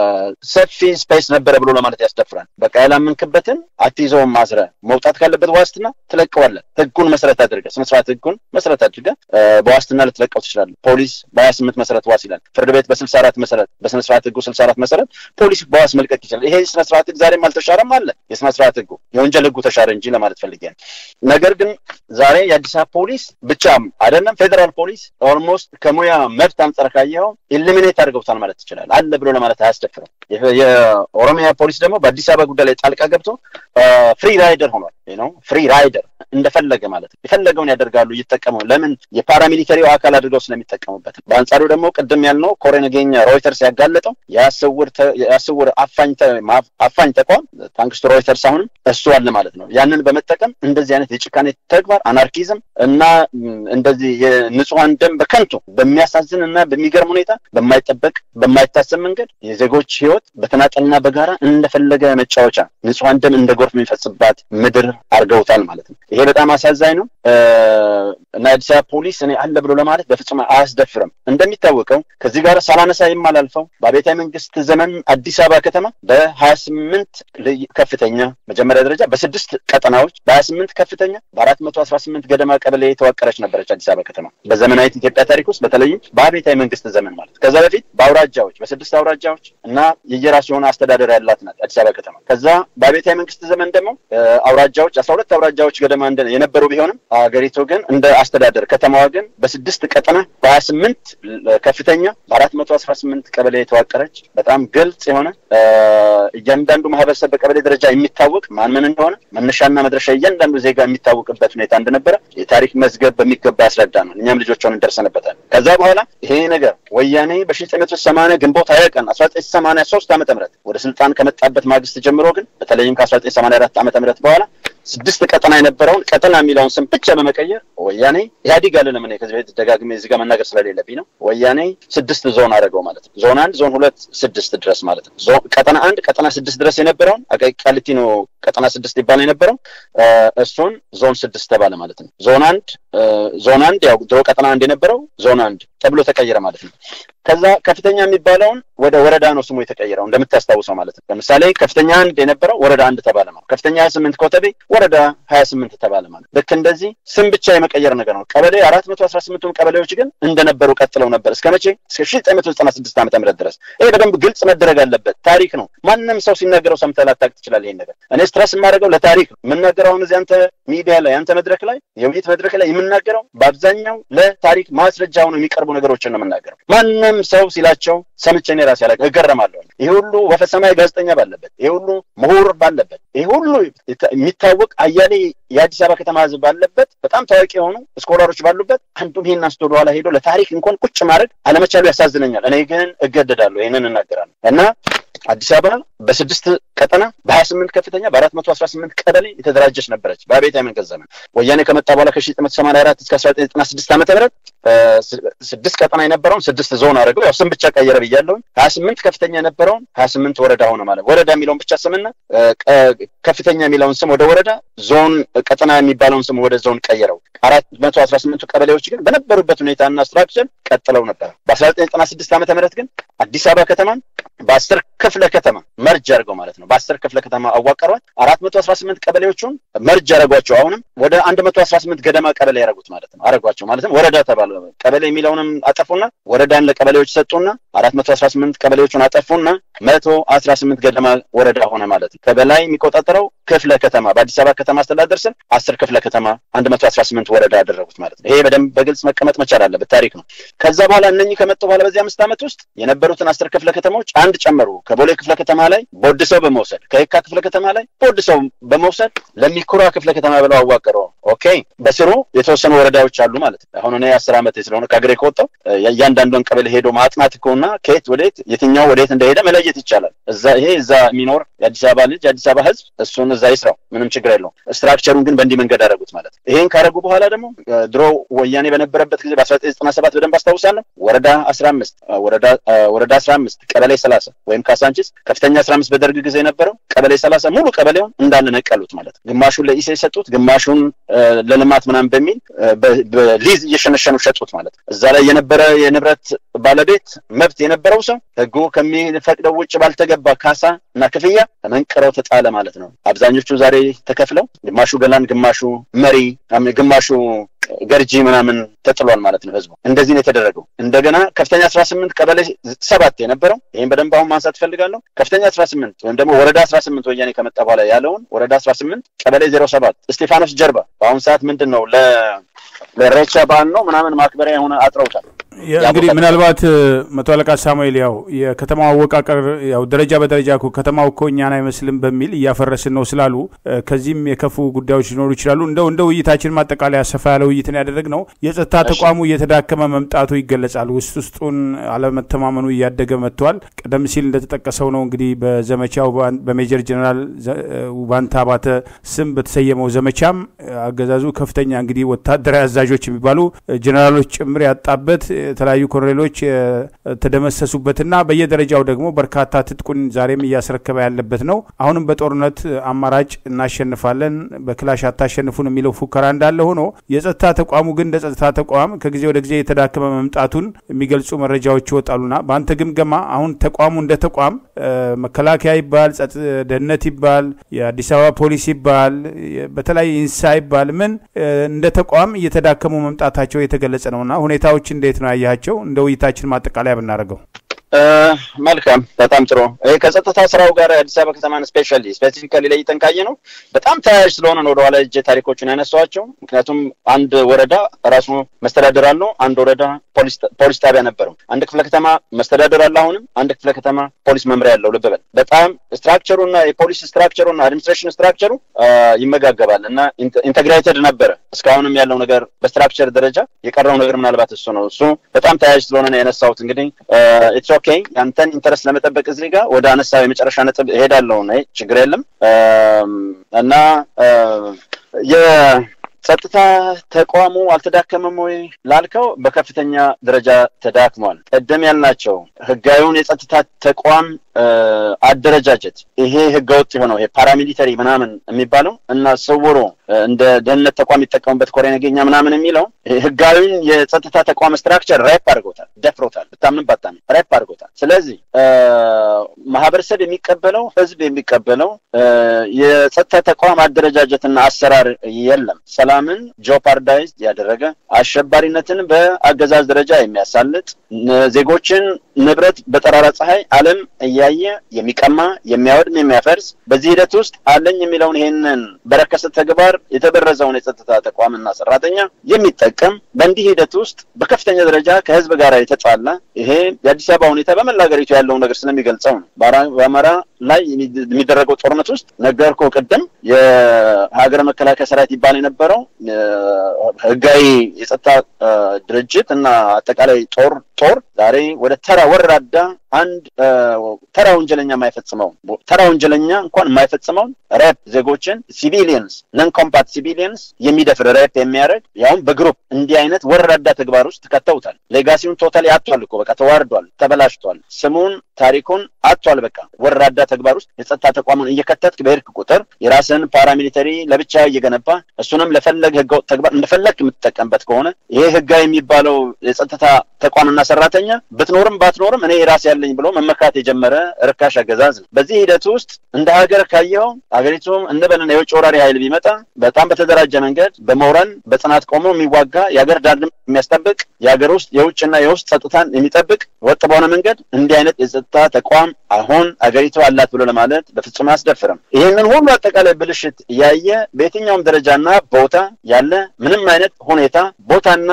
ሰፊ ስፔስ ነበረ ብሎ ለማለት ያስደፍራል። በቃ ያላመንክበትን አትይዘውም ማስረ መውጣት ካለበት ዋስትና ትለቀዋለህ። ህጉን መሰረት አድርገህ ስነ ስርዓት ህጉን መሰረት አድርገህ በዋስትና ልትለቀው ትችላለህ። ፖሊስ በሀያ ስምንት መሰረት ዋስ ይላል። ፍርድ ቤት በስልሳ አራት መሰረት በስነ ስርዓት ህጉ ስልሳ አራት መሰረት ፖሊስ በዋስ መልቀቅ ይችላል። ይሄ ስነ ስርዓት ህግ ዛሬም አልተሻረም አለ። የስነ ስርዓት ህጉ የወንጀል ህጉ ተሻረ እንጂ ለማለት ፈልጌ ነው። ነገር ግን ዛሬ የአዲስ አበባ ፖሊስ ብቻም አይደለም ፌዴራል ፖሊስ ኦልሞስት ከሙያ መብት አንጻር ካየኸው ኢሊሚኔት አድርገውታል ማለት ትችላል። አለ ብሎ ለማለት አያስደፍርም። የኦሮሚያ ፖሊስ ደግሞ በአዲስ አበባ ጉዳይ ላይ ጣልቃ ገብቶ ፍሪ ራይደር ሆኗል ነው ፍሪ ራይደር እንደፈለገ ማለት ነው። የፈለገውን ያደርጋሉ እየተጠቀሙ ለምን የፓራሚሊተሪው አካል አድርገው ስለሚጠቀሙበት። በአንጻሩ ደግሞ ቅድም ያልነው ኮሬ ነገኛ ሮይተርስ ያጋለጠው የአስውር አፋኝ ተቋም ታንክስ ቱ ሮይተርስ አሁንም እሱ አለ ማለት ነው። ያንን በመጠቀም እንደዚህ አይነት የጭካኔ ተግባር አናርኪዝም እና እንደዚህ የንጹሐን ደም በከንቱ በሚያሳዝን እና በሚገርም ሁኔታ በማይጠበቅ በማይታሰብ መንገድ የዜጎች ህይወት በተናጠልና በጋራ እንደፈለገ መጫወቻ ንጹሐን ደም እንደ ጎርፍ የሚፈጽባት ምድር አድርገውታል ማለት ነው። ይሄ በጣም አሳዛኝ ነው እና የአዲስ አበባ ፖሊስ እኔ አለ ብሎ ለማለት በፍጹም አያስደፍርም። እንደሚታወቀው ከዚህ ጋር ሳላነሳ የማላልፈው በአብዮታዊ መንግስት ዘመን አዲስ አበባ ከተማ በሀያ ስምንት ከፍተኛ መጀመሪያ ደረጃ በስድስት ቀጠናዎች በሀያ ስምንት ከፍተኛ በአራት መቶ አስራ ስምንት ገደማ ቀበሌ የተዋቀረች ነበረች አዲስ አበባ ከተማ በዘመናዊት ኢትዮጵያ ታሪክ ውስጥ በተለይም በአብዮታዊ መንግስት ዘመን ማለት ከዛ በፊት በአውራጃዎች በስድስት አውራጃዎች እና የየራሱ የሆነ አስተዳደር ያላት ናት አዲስ አበባ ከተማ። ከዛ በአብዮታዊ መንግስት ዘመን ደግሞ አውራጃዎች አስራ ሁለት አውራጃዎች ገደማ የነበሩ ቢሆንም ሀገሪቱ ግን እንደ አስተዳደር ከተማዋ ግን በስድስት ቀጠና በሀያ ስምንት ከፍተኛ በአራት መቶ አስራ ስምንት ቀበሌ የተዋቀረች በጣም ግልጽ የሆነ እያንዳንዱ ማህበረሰብ በቀበሌ ደረጃ የሚታወቅ ማን ምን እንደሆነ መነሻና መድረሻ እያንዳንዱ ዜጋ የሚታወቅበት ሁኔታ እንደነበረ የታሪክ መዝገብ በሚገባ ያስረዳ ነው። እኛም ልጆች ሆነን ደርሰንበታል። ከዛ በኋላ ይሄ ነገር ወያኔ በሺ ዘጠኝ መቶ ሰማንያ ግንቦት ሀያ ቀን አስራ ዘጠኝ ሰማንያ ሶስት ዓመተ ምህረት ወደ ስልጣን ከመጣበት ማግስት ጀምሮ ግን በተለይም ከአስራ ዘጠኝ ሰማንያ አራት ዓመተ ምህረት በኋላ ስድስት ቀጠና የነበረውን ቀጠና የሚለውን ስም ብቻ በመቀየር ወያኔ ኢህአዲግ አለንም እኔ ከዚህ በፊት ደጋግሜ እዚህ ጋር መናገር ስለሌለብኝ ነው። ወያኔ ስድስት ዞን አደረገው ማለት ነው። ዞን አንድ፣ ዞን ሁለት፣ ስድስት ድረስ ማለት ነው። ቀጠና አንድ፣ ቀጠና ስድስት ድረስ የነበረውን አቃቂ ቃሊቲ ነው ቀጠና ስድስት ይባል የነበረው እሱን ዞን ስድስት ተባለ ማለት ነው። ዞን አንድ ዞን አንድ ያው ድሮ ቀጠና አንድ የነበረው ዞን አንድ ተብሎ ተቀየረ ማለት ነው። ከዛ ከፍተኛ የሚባለውን ወደ ወረዳ ነው ስሙ የተቀየረው እንደምታስታውሰው ማለት ነው። ለምሳሌ ከፍተኛ አንድ የነበረው ወረዳ አንድ ተባለ ማለት ከፍተኛ ሀያ ስምንት ኮተቤ ወረዳ ሀያ ስምንት ተባለ ማለት ልክ እንደዚህ ስም ብቻ የመቀየር ነገር ነው። ቀበሌ አራት መቶ አስራ ስምንቱም ቀበሌዎች ግን እንደነበሩ ቀጥለው ነበር እስከ መቼ? እስከ ሺህ ዘጠኝ መቶ ዘጠና ስድስት ዓመተ ምህረት ድረስ። ይሄ በደንብ ግልጽ መደረግ አለበት። ታሪክ ነው። ማንም ሰው ሲናገረው ሰምተህ ላታውቅ ትችላለህ። ይሄን ነገር እኔ ስትረስ የማደርገው ለታሪክ ነው የምናገረው። አሁን እዚህ አንተ ሚዲያ ላይ አንተ መድረክ ላይ የውይይት መድረክ ላይ የምናገረው በአብዛኛው ለታሪክ ማስረጃ ሆነው የሚቀርቡ ነገሮችን ነው የምናገረው። ማንም ሰው ሲላቸው ሰምቼ እኔ ራሴ ያላ እገረማለሁ። ይሄ ሁሉ ወፈሰማይ ጋዜጠኛ ባለበት፣ ይሄ ሁሉ ምሁር ባለበት፣ ይሄ ሁሉ የሚታወቅ አያሌ የአዲስ አበባ ከተማ ህዝብ ባለበት፣ በጣም ታዋቂ የሆኑ ስኮላሮች ባሉበት አንዱም ይሄን አንስቶ ወደኋላ ሄዶ ለታሪክ እንኳን ቁጭ ማድረግ አለመቻሉ ያሳዝነኛል። እኔ ግን እገደዳለሁ፣ ይህንን እናገራለሁ እና አዲስ አበባ በስድስት ቀጠና በሀያ ስምንት ከፍተኛ በአራት መቶ አስራ ስምንት ቀበሌ የተደራጀች ነበረች በአብዮታዊ መንግስት ዘመን። ወያኔ ከመጣ በኋላ ከሺ ዘጠኝ መቶ ሰማንያ አራት እስከ አስራ ዘጠኝ ዘጠና ስድስት ዓመተ ምህረት ስድስት ቀጠና የነበረውን ስድስት ዞን አድርገው ያው ስም ብቻ ቀየረ ብያለሁኝ። ሀያ ስምንት ከፍተኛ የነበረውን ሀያ ስምንት ወረዳ ሆነ ማለት ወረዳ የሚለውን ብቻ ስምና ከፍተኛ የሚለውን ስም ወደ ወረዳ፣ ዞን ቀጠና የሚባለውን ስም ወደ ዞን ቀየረው። አራት መቶ አስራ ስምንቱ ቀበሌዎች ግን በነበሩበት ሁኔታና ስትራክቸር ቀጥለው ነበር። በአስራ ዘጠኝ ዘጠና ስድስት ዓመተ ምህረት ግን አዲስ አበባ ከተማን በአስር ክፍለ ከተማ መርጅ አድርገው ማለት ነው። በአስር ክፍለ ከተማ አዋቀሯት። አራት መቶ አስራ ስምንት ቀበሌዎቹን መርጅ ያደረጓቸው። አሁንም ወደ አንድ መቶ አስራ ስምንት ገደማ ቀበሌ ያደረጉት ማለት ነው። አረጓቸው ማለትም ወረዳ ተባለ። ቀበሌ የሚለውንም አጠፉና ወረዳን ለቀበሌዎች ሰጡና አራት መቶ አስራ ስምንት ቀበሌዎቹን አጠፉና መቶ አስራ ስምንት ገደማ ወረዳ ሆነ ማለት ነው። ከበላይ የሚቆጣጠረው ክፍለ ከተማ በአዲስ አበባ ከተማ አስተዳደር ስር አስር ክፍለ ከተማ አንድ መቶ አስራ ስምንት ወረዳ ያደረጉት ማለት ነው። ይሄ በደንብ በግልጽ መቀመጥ መቻል አለበት። ታሪክ ነው። ከዛ በኋላ እነኚህ ከመጡ በኋላ በዚህ አምስት ዓመት ውስጥ የነበሩትን አስር ክፍለ ከተማዎች አንድ ጨመሩ። ከቦሌ ክፍለ ከተማ ላይ ቦድሰው በመውሰድ ከየካ ክፍለ ከተማ ላይ ቦድሰው በመውሰድ ለሚኩራ ክፍለ ከተማ ብለው አዋቀረው። ኦኬ በስሩ የተወሰኑ ወረዳዎች አሉ ማለት ነው። አሁን እኔ አስር ዓመት ስለሆነ ከአገሬ ከወጣሁ እያንዳንዷን ቀበሌ ሄዶ ማጥናት ከሆና ከየት ወደየት የትኛው ወደየት እንደሄደ መለየት ይቻላል። እዛ ይሄ እዛ የሚኖር የአዲስ አበባ ልጅ የአዲስ አበባ ሕዝብ እሱን እዛ ይስራው፣ ምንም ችግር የለውም። ስትራክቸሩን ግን በእንዲህ መንገድ አደረጉት ማለት ነው። ይሄን ካደረጉ በኋላ ደግሞ ድሮ ወያኔ በነበረበት ጊዜ በአስራ ዘጠኝ ዘጠና ሰባት በደንብ አስታውሳለሁ። ወረዳ አስራ አምስት ወረዳ ወረዳ አስራ አምስት ቀበሌ ሰላሳ ወይም ካሳንቺስ ከፍተኛ አስራ አምስት በደርግ ጊዜ የነበረው ቀበሌ ሰላሳ ሙሉ ቀበሌውን እንዳለ ነቀሉት ማለት ነው። ግማሹን ለኢሴ ሰጡት፣ ግማሹን ለልማት ምናምን በሚል በሊዝ እየሸነሸኑ ሸጡት ማለት ነው። እዛ ላይ የነበረ የንብረት ባለቤት መብት የነበረው ሰው ህጉ ከሚፈቅደው ውጭ ባልተገባ ካሳ እና ክፍያ ተመንቅረው ተጣለ ማለት ነው። አብዛኞቹ ዛሬ ተከፍለው ግማሹ ገላን፣ ግማሹ መሪ፣ ግማሹ ገርጂ ምናምን ተጥሏል ማለት ነው። ህዝቡ እንደዚህ ነው የተደረገው። እንደገና ከፍተኛ አስራ ስምንት ቀበሌ ሰባት የነበረው ይህም በደንብ አሁን ማንሳት እፈልጋለሁ። ከፍተኛ አስራ ስምንት ወይም ደግሞ ወረዳ አስራ ስምንት ወያኔ ከመጣ በኋላ ያለውን ወረዳ አስራ ስምንት ቀበሌ ዜሮ ሰባት እስጢፋኖስ ጀርባ በአሁኑ ሰዓት ምንድን ነው ለሬቻ በዓል ነው ምናምን ማክበሪያ የሆነ አጥረውታል። እንግዲህ ምናልባት መቶ አለቃ ሳሙኤል ያው የከተማው አወቃቀር ያው ደረጃ በደረጃ እኮ ከተማው እኮ እኛን አይመስልም በሚል እያፈረስን ነው ስላሉ ከዚህም የከፉ ጉዳዮች ሊኖሩ ይችላሉ። እንደው እንደ ውይይታችን ማጠቃለያ ሰፋ ያለ ውይይትን ያደረግነው የጸጥታ ተቋሙ እየተዳከመ መምጣቱ ይገለጻል። ውስጥ ውስጡን አለመተማመኑ እያደገ መጥቷል። ቀደም ሲል እንደተጠቀሰው ነው እንግዲህ በዘመቻው በሜጀር ጀኔራል ውባንታ ባተ ስም በተሰየመው ዘመቻም አገዛዙ ከፍተኛ እንግዲህ ወታደራዊ አዛዦች የሚባሉ ጀኔራሎች ጭምር ያጣበት የተለያዩ ኮሎኔሎች የተደመሰሱበትና በየደረጃው ደግሞ በርካታ ትጥቁን ዛሬም እያስረከበ ያለበት ነው። አሁንም በጦርነት አማራጭ እናሸንፋለን፣ በክላሽ አታሸንፉን የሚለው ፉከራ እንዳለ ሆኖ የጸጥታ ተቋሙ ግን እንደ ጸጥታ ተቋም ከጊዜ ወደ ጊዜ የተዳከመ መምጣቱን የሚገልጹ መረጃዎች ይወጣሉና በአንተ ግምገማ አሁን ተቋሙ እንደ ተቋም መከላከያ ይባል፣ ደህንነት ይባል፣ የአዲስ አበባ ፖሊስ ይባል፣ በተለያየ ኢንሳ ይባል ምን እንደ ተቋም እየተዳከሙ መምጣታቸው የተገለጸ ነውና ሁኔታዎች እንዴት ነው ያያቸው? እንደ ውይይታችን ማጠቃለያ ብናደርገው። መልካም፣ በጣም ጥሩ። ይሄ ከጸጥታ ስራው ጋር የአዲስ አበባ ከተማን ስፔሻሊ ስፔሲፊካሊ ለይተን ካየ ነው በጣም ተያያዥ ስለሆነ ነው ወደኋላ እጄ ታሪኮችን ያነሷቸው። ምክንያቱም አንድ ወረዳ ራሱ መስተዳደር አለው፣ አንድ ወረዳ ፖሊስ ጣቢያ ነበረው። አንድ ክፍለ ከተማ መስተዳደር አለ፣ አሁንም አንድ ክፍለ ከተማ ፖሊስ መምሪያ ያለው። ልብ በል በጣም ስትራክቸሩ እና የፖሊስ ስትራክቸሩ እና አድሚኒስትሬሽን ስትራክቸሩ ይመጋገባል እና ኢንተግሬትድ ነበረ። እስካሁንም ያለው ነገር በስትራክቸር ደረጃ የቀረው ነገር ምናልባት እሱ ነው። እሱ በጣም ተያያዥ ስለሆነ ነው ያነሳሁት። እንግዲህ ኢትስ ኦኬ ያንተን ኢንተረስት ለመጠበቅ እዚህ ጋር ወደ አነሳው የመጨረሻ ነጥብ እሄዳለሁ። ችግር የለም እና የጸጥታ ተቋሙ አልተዳከመም ወይ ላልከው በከፍተኛ ደረጃ ተዳክሟል። ቀደም ያልናቸው ህጋዊውን የጸጥታ ተቋም አደረጃጀት ይሄ ህገወጥ የሆነው ይሄ ፓራሚሊተሪ ምናምን የሚባለው እና ስውሩ እንደ ደህንነት ተቋም የሚጠቀሙበት ኮሬ ነገኛ ምናምን የሚለው ህጋዊን የጸጥታ ተቋም ስትራክቸር ሬፕ አድርጎታል፣ ደፍሮታል። ብታምን ባታምን ሬፕ አድርጎታል። ስለዚህ ማህበረሰብ የሚቀበለው ህዝብ የሚቀበለው የጸጥታ ተቋም አደረጃጀትና አሰራር የለም። ሰላም ሰላምን ጆፓርዳይዝ ያደረገ አሸባሪነትን በአገዛዝ ደረጃ የሚያሳልጥ ዜጎችን ንብረት በጠራራ ፀሐይ ዓለም እያየ የሚቀማ የሚያወድም የሚያፈርስ በዚህ ሂደት ውስጥ አለኝ የሚለውን ይሄንን በረከሰ ተግባር የተበረዘውን የጸጥታ ተቋምና ሰራተኛ የሚጠቀም በእንዲህ ሂደት ውስጥ በከፍተኛ ደረጃ ከህዝብ ጋር የተጣላ ይሄ የአዲስ አበባ ሁኔታ በመላ ሀገሪቱ ያለውን ነገር ስለሚገልጸው ነው። በአማራ ላይ የሚደረገው ጦርነት ውስጥ ነገርኩ ቅድም የሀገር መከላከያ ሰራዊት ይባል የነበረው ህጋዊ የጸጥታ ድርጅት እና አጠቃላይ ጦር ጦር ዛሬ ወደ ተራ ወራዳ አንድ ተራ ወንጀለኛ የማይፈጽመው ተራ ወንጀለኛ እንኳን የማይፈጽመውን ሬፕ ዜጎችን ሲቪሊየንስ ነን ኮምፓት ሲቪሊየንስ የሚደፍር ሬፕ የሚያደርግ ያውም በግሩፕ እንዲህ አይነት ወራዳ ተግባር ውስጥ ከተውታል። ሌጋሲውን ቶታሊ አጥቷል እኮ በቃ ተዋርዷል፣ ተበላሽቷል፣ ስሙን ታሪኩን አጥቷል። በቃ ወራዳ ተግባር ውስጥ የጸጥታ ተቋሙን እየከተትክ በሄድክ ቁጥር የራስን ፓራሚሊተሪ ለብቻ እየገነባ እሱንም ለፈለግ ህገወጥ ተግባር እንደፈለግ የምትጠቀምበት ከሆነ ይሄ ህጋዊ የሚባለው የጸጥታ ተቋምና ሰራተኛ ብትኖርም ባትኖርም እኔ ራስ ያለኝ ብሎ መመካት የጀመረ ርካሽ አገዛዝ ነው። በዚህ ሂደት ውስጥ እንደ ሀገር ካየው ሀገሪቱ እንበልና የውጭ ወራሪ ኃይል ቢመጣ በጣም በተደራጀ መንገድ በመውረን በጽናት ቆሞ የሚዋጋ የሀገር ዳር የሚያስጠብቅ የሀገር ውስጥ የውጭና የውስጥ ጸጥታን የሚጠብቅ ወጥ በሆነ መንገድ እንዲህ አይነት የጸጥታ ተቋም አሁን አገሪቱ አላት ብሎ ለማለት በፍጹም አያስደፍርም። ይህንን ሁሉ አጠቃላይ ብልሽት እያየ በየትኛውም ደረጃና ቦታ ያለ ምንም አይነት ሁኔታ ቦታና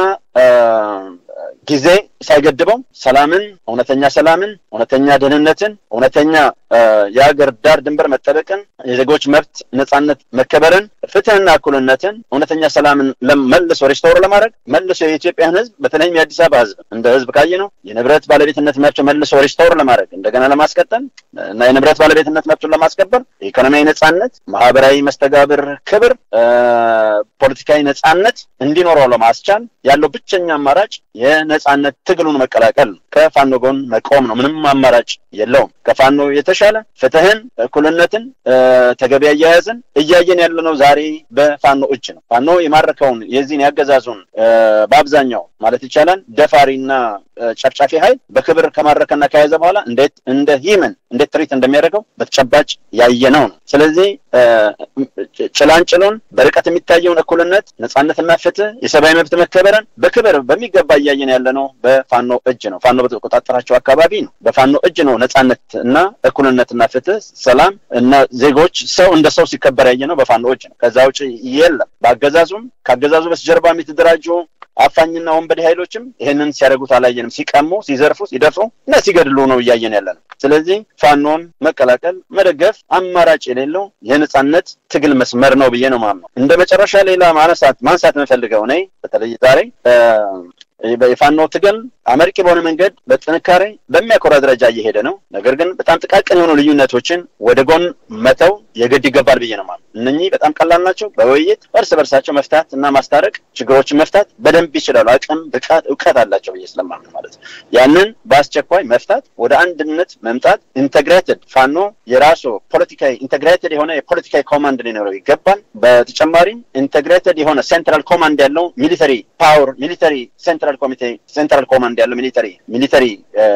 ጊዜ ሳይገድበው ሰላምን፣ እውነተኛ ሰላምን፣ እውነተኛ ደህንነትን፣ እውነተኛ የሀገር ዳር ድንበር መጠበቅን፣ የዜጎች መብት ነጻነት መከበርን፣ ፍትህና እኩልነትን፣ እውነተኛ ሰላምን መልሶ ሪስቶር ለማድረግ መልሶ የኢትዮጵያን ህዝብ በተለይም የአዲስ አበባ ህዝብ እንደ ህዝብ ካየ ነው የንብረት ባለቤትነት መብት መልሶ ሪስቶር ለማድረግ እንደገና ለማስቀጠል እና የንብረት ባለቤትነት መብቱን ለማስከበር የኢኮኖሚያዊ ነጻነት፣ ማህበራዊ መስተጋብር፣ ክብር፣ ፖለቲካዊ ነጻነት እንዲኖረው ለማስቻል ያለው ብቸኛ አማራጭ የነጻነት ትግሉን መቀላቀል ነው። ከፋኖ ጎን መቆም ነው። ምንም አማራጭ የለውም። ከፋኖ የተሻለ ፍትህን፣ እኩልነትን፣ ተገቢ አያያዝን እያየን ያለነው ዛሬ በፋኖ እጅ ነው። ፋኖ የማረከውን የዚህን ያገዛዙን በአብዛኛው ማለት ይቻላል ደፋሪና ጨፍጫፊ ኃይል በክብር ከማረከና ከያዘ በኋላ እንዴት እንደ ሂመን እንዴት ትሪት እንደሚያደርገው በተጨባጭ ያየነው ነው። ስለዚህ ጭላንጭሉን በርቀት የሚታየውን እኩልነት፣ ነጻነትና ፍትህ፣ የሰብአዊ መብት መከበርን በክብር በሚገባ እያየን ያለ ነው በፋኖ እጅ ነው። ፋኖ በተቆጣጠራቸው አካባቢ ነው። በፋኖ እጅ ነው ነጻነት እና እኩልነትና ፍትህ፣ ሰላም እና ዜጎች ሰው እንደ ሰው ሲከበር ያየ ነው በፋኖ እጅ ነው። ከዛ ውጭ የለም። በአገዛዙም ከአገዛዙ በስተጀርባም የተደራጁ አፋኝና ወንበዴ ኃይሎችም ይህንን ሲያደርጉት አላየንም። ሲቀሙ፣ ሲዘርፉ፣ ሲደፍሩ እና ሲገድሉ ነው እያየን ያለ ነው። ስለዚህ ፋኖን መቀላቀል መደገፍ አማራጭ የሌለው የነጻነት ትግል መስመር ነው ብዬ ነው ማምነው። እንደ መጨረሻ ሌላ ማነሳት ማንሳት የምፈልገው እኔ በተለይ ዛሬ የፋኖ ትግል አመርቂ በሆነ መንገድ በጥንካሬ በሚያኮራ ደረጃ እየሄደ ነው። ነገር ግን በጣም ጥቃቅን የሆኑ ልዩነቶችን ወደ ጎን መተው የግድ ይገባል ብዬ ነው ማለት። እነኚህ በጣም ቀላል ናቸው። በውይይት እርስ በርሳቸው መፍታት እና ማስታረቅ ችግሮችን መፍታት በደንብ ይችላሉ። አቅም፣ ብቃት፣ እውቀት አላቸው ብዬ ስለማምን ማለት ነው። ያንን በአስቸኳይ መፍታት፣ ወደ አንድነት መምጣት፣ ኢንቴግሬትድ ፋኖ የራሱ ፖለቲካዊ ኢንቴግሬትድ የሆነ የፖለቲካዊ ኮማንድ ሊኖረው ይገባል። በተጨማሪም ኢንቴግሬትድ የሆነ ሴንትራል ኮማንድ ያለው ሚሊተሪ ፓወር ሚሊተሪ ሴንትራል ኮሚቴ ሴንትራል ኮማንድ ያለው ሚሊተሪ ሚሊተሪ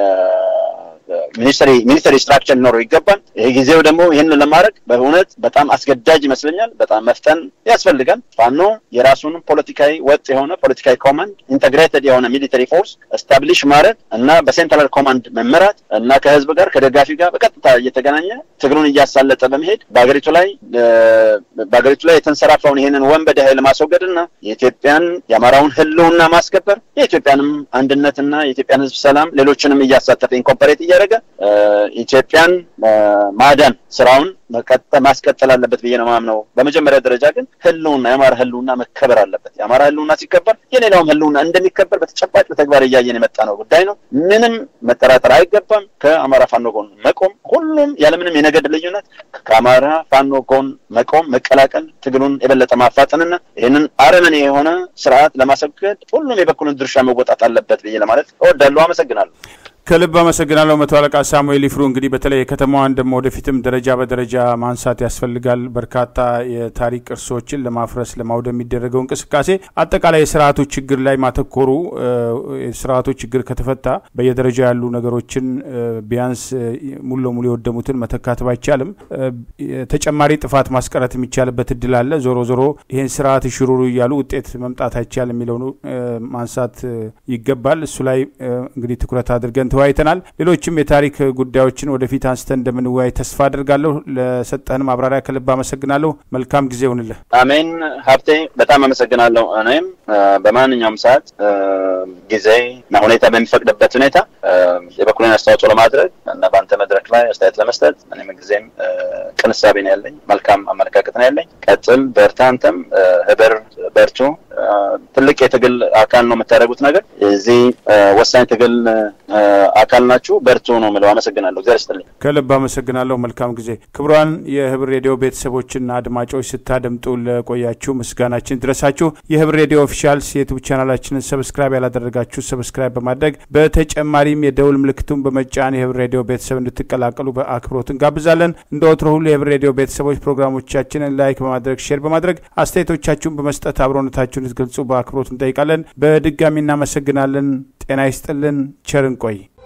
ሚኒስተሪ ሚኒስተሪ ስትራክቸር ሊኖረው ይገባል። ይህ ጊዜው ደግሞ ይህንን ለማድረግ በእውነት በጣም አስገዳጅ ይመስለኛል። በጣም መፍጠን ያስፈልጋል። ፋኖ የራሱን ፖለቲካዊ ወጥ የሆነ ፖለቲካዊ ኮማንድ ኢንተግሬትድ የሆነ ሚሊተሪ ፎርስ ስታብሊሽ ማድረግ እና በሴንትራል ኮማንድ መመራት እና ከህዝብ ጋር ከደጋፊ ጋር በቀጥታ እየተገናኘ ትግሉን እያሳለጠ በመሄድ በሀገሪቱ ላይ በሀገሪቱ ላይ የተንሰራፋውን ይህንን ወንበዴ ኃይል ማስወገድ እና የኢትዮጵያን የአማራውን ህልውና ማስከበር የኢትዮጵያንም አንድነትና የኢትዮጵያን ህዝብ ሰላም ሌሎችንም እያሳተፈ ኢንኮምፐሬት እያደረገ ኢትዮጵያን ማዳን ስራውን ማስቀጠል አለበት ብዬ ነው ማምነው። በመጀመሪያ ደረጃ ግን ህልውና የአማራ ህልውና መከበር አለበት። የአማራ ህልውና ሲከበር የሌላውም ህልውና እንደሚከበር በተጨባጭ በተግባር እያየን የመጣ ነው ጉዳይ ነው። ምንም መጠራጠር አይገባም። ከአማራ ፋኖ ጎን መቆም፣ ሁሉም ያለምንም የነገድ ልዩነት ከአማራ ፋኖ ጎን መቆም፣ መቀላቀል፣ ትግሉን የበለጠ ማፋጠንና ይህንን አረመኔ የሆነ ስርዓት ለማስወገድ ሁሉም የበኩልን ድርሻ መወጣት አለበት ብዬ ለማለት እወዳለሁ። አመሰግናለሁ። ከልብ አመሰግናለሁ መቶ አለቃ ሳሙኤል ይፍሩ። እንግዲህ በተለይ የከተማዋን ደግሞ ወደፊትም ደረጃ በደረጃ ማንሳት ያስፈልጋል። በርካታ የታሪክ ቅርሶችን ለማፍረስ ለማውደም የሚደረገው እንቅስቃሴ አጠቃላይ የስርዓቱ ችግር ላይ ማተኮሩ የስርዓቱ ችግር ከተፈታ በየደረጃ ያሉ ነገሮችን ቢያንስ ሙሉ ለሙሉ የወደሙትን መተካት ባይቻልም ተጨማሪ ጥፋት ማስቀረት የሚቻልበት እድል አለ። ዞሮ ዞሮ ይህን ስርዓት ሽሩሩ እያሉ ውጤት መምጣት አይቻል የሚለው ማንሳት ይገባል። እሱ ላይ እንግዲህ ትኩረት አድርገን ተወያይተናል። ሌሎችም የታሪክ ጉዳዮችን ወደፊት አንስተን እንደምንወያይ ተስፋ አድርጋለሁ። ለሰጠህን ማብራሪያ ከልብ አመሰግናለሁ። መልካም ጊዜ ይሁንልህ። አሜን ሀብቴ፣ በጣም አመሰግናለሁ። እኔም በማንኛውም ሰዓት ጊዜ እና ሁኔታ በሚፈቅድበት ሁኔታ የበኩሌን አስተዋጽኦ ለማድረግ እና በአንተ መድረክ ላይ አስተያየት ለመስጠት እኔም ጊዜም ቅንሳቤ ነው ያለኝ፣ መልካም አመለካከት ነው ያለኝ። ቀጥል፣ በርታ። አንተም ህብር በርቱ። ትልቅ የትግል አካል ነው የምታደርጉት ነገር እዚህ ወሳኝ ትግል አካል ናችሁ። በርቱ ነው የምለው። አመሰግናለሁ። እግዚአብሔር ይስጥልኝ። ከልብ አመሰግናለሁ። መልካም ጊዜ። ክቡራን የህብር ሬዲዮ ቤተሰቦችና አድማጮች ስታደምጡ ለቆያችሁ ምስጋናችን ድረሳችሁ። የህብር ሬዲዮ ኦፊሻልስ የዩቱብ ቻናላችንን ሰብስክራይብ ያላደረጋችሁ ሰብስክራይብ በማድረግ በተጨማሪም የደውል ምልክቱን በመጫን የህብር ሬዲዮ ቤተሰብ እንድትቀላቀሉ በአክብሮት እንጋብዛለን። እንደ ወትሮ ሁሉ የህብር ሬዲዮ ቤተሰቦች ፕሮግራሞቻችንን ላይክ በማድረግ ሼር በማድረግ አስተያየቶቻችሁን በመስጠት አብሮነታችሁን እንድትገልጹ በአክብሮት እንጠይቃለን። በድጋሚ እናመሰግናለን። ጤና ይስጥልን። ቸር እንቆይ።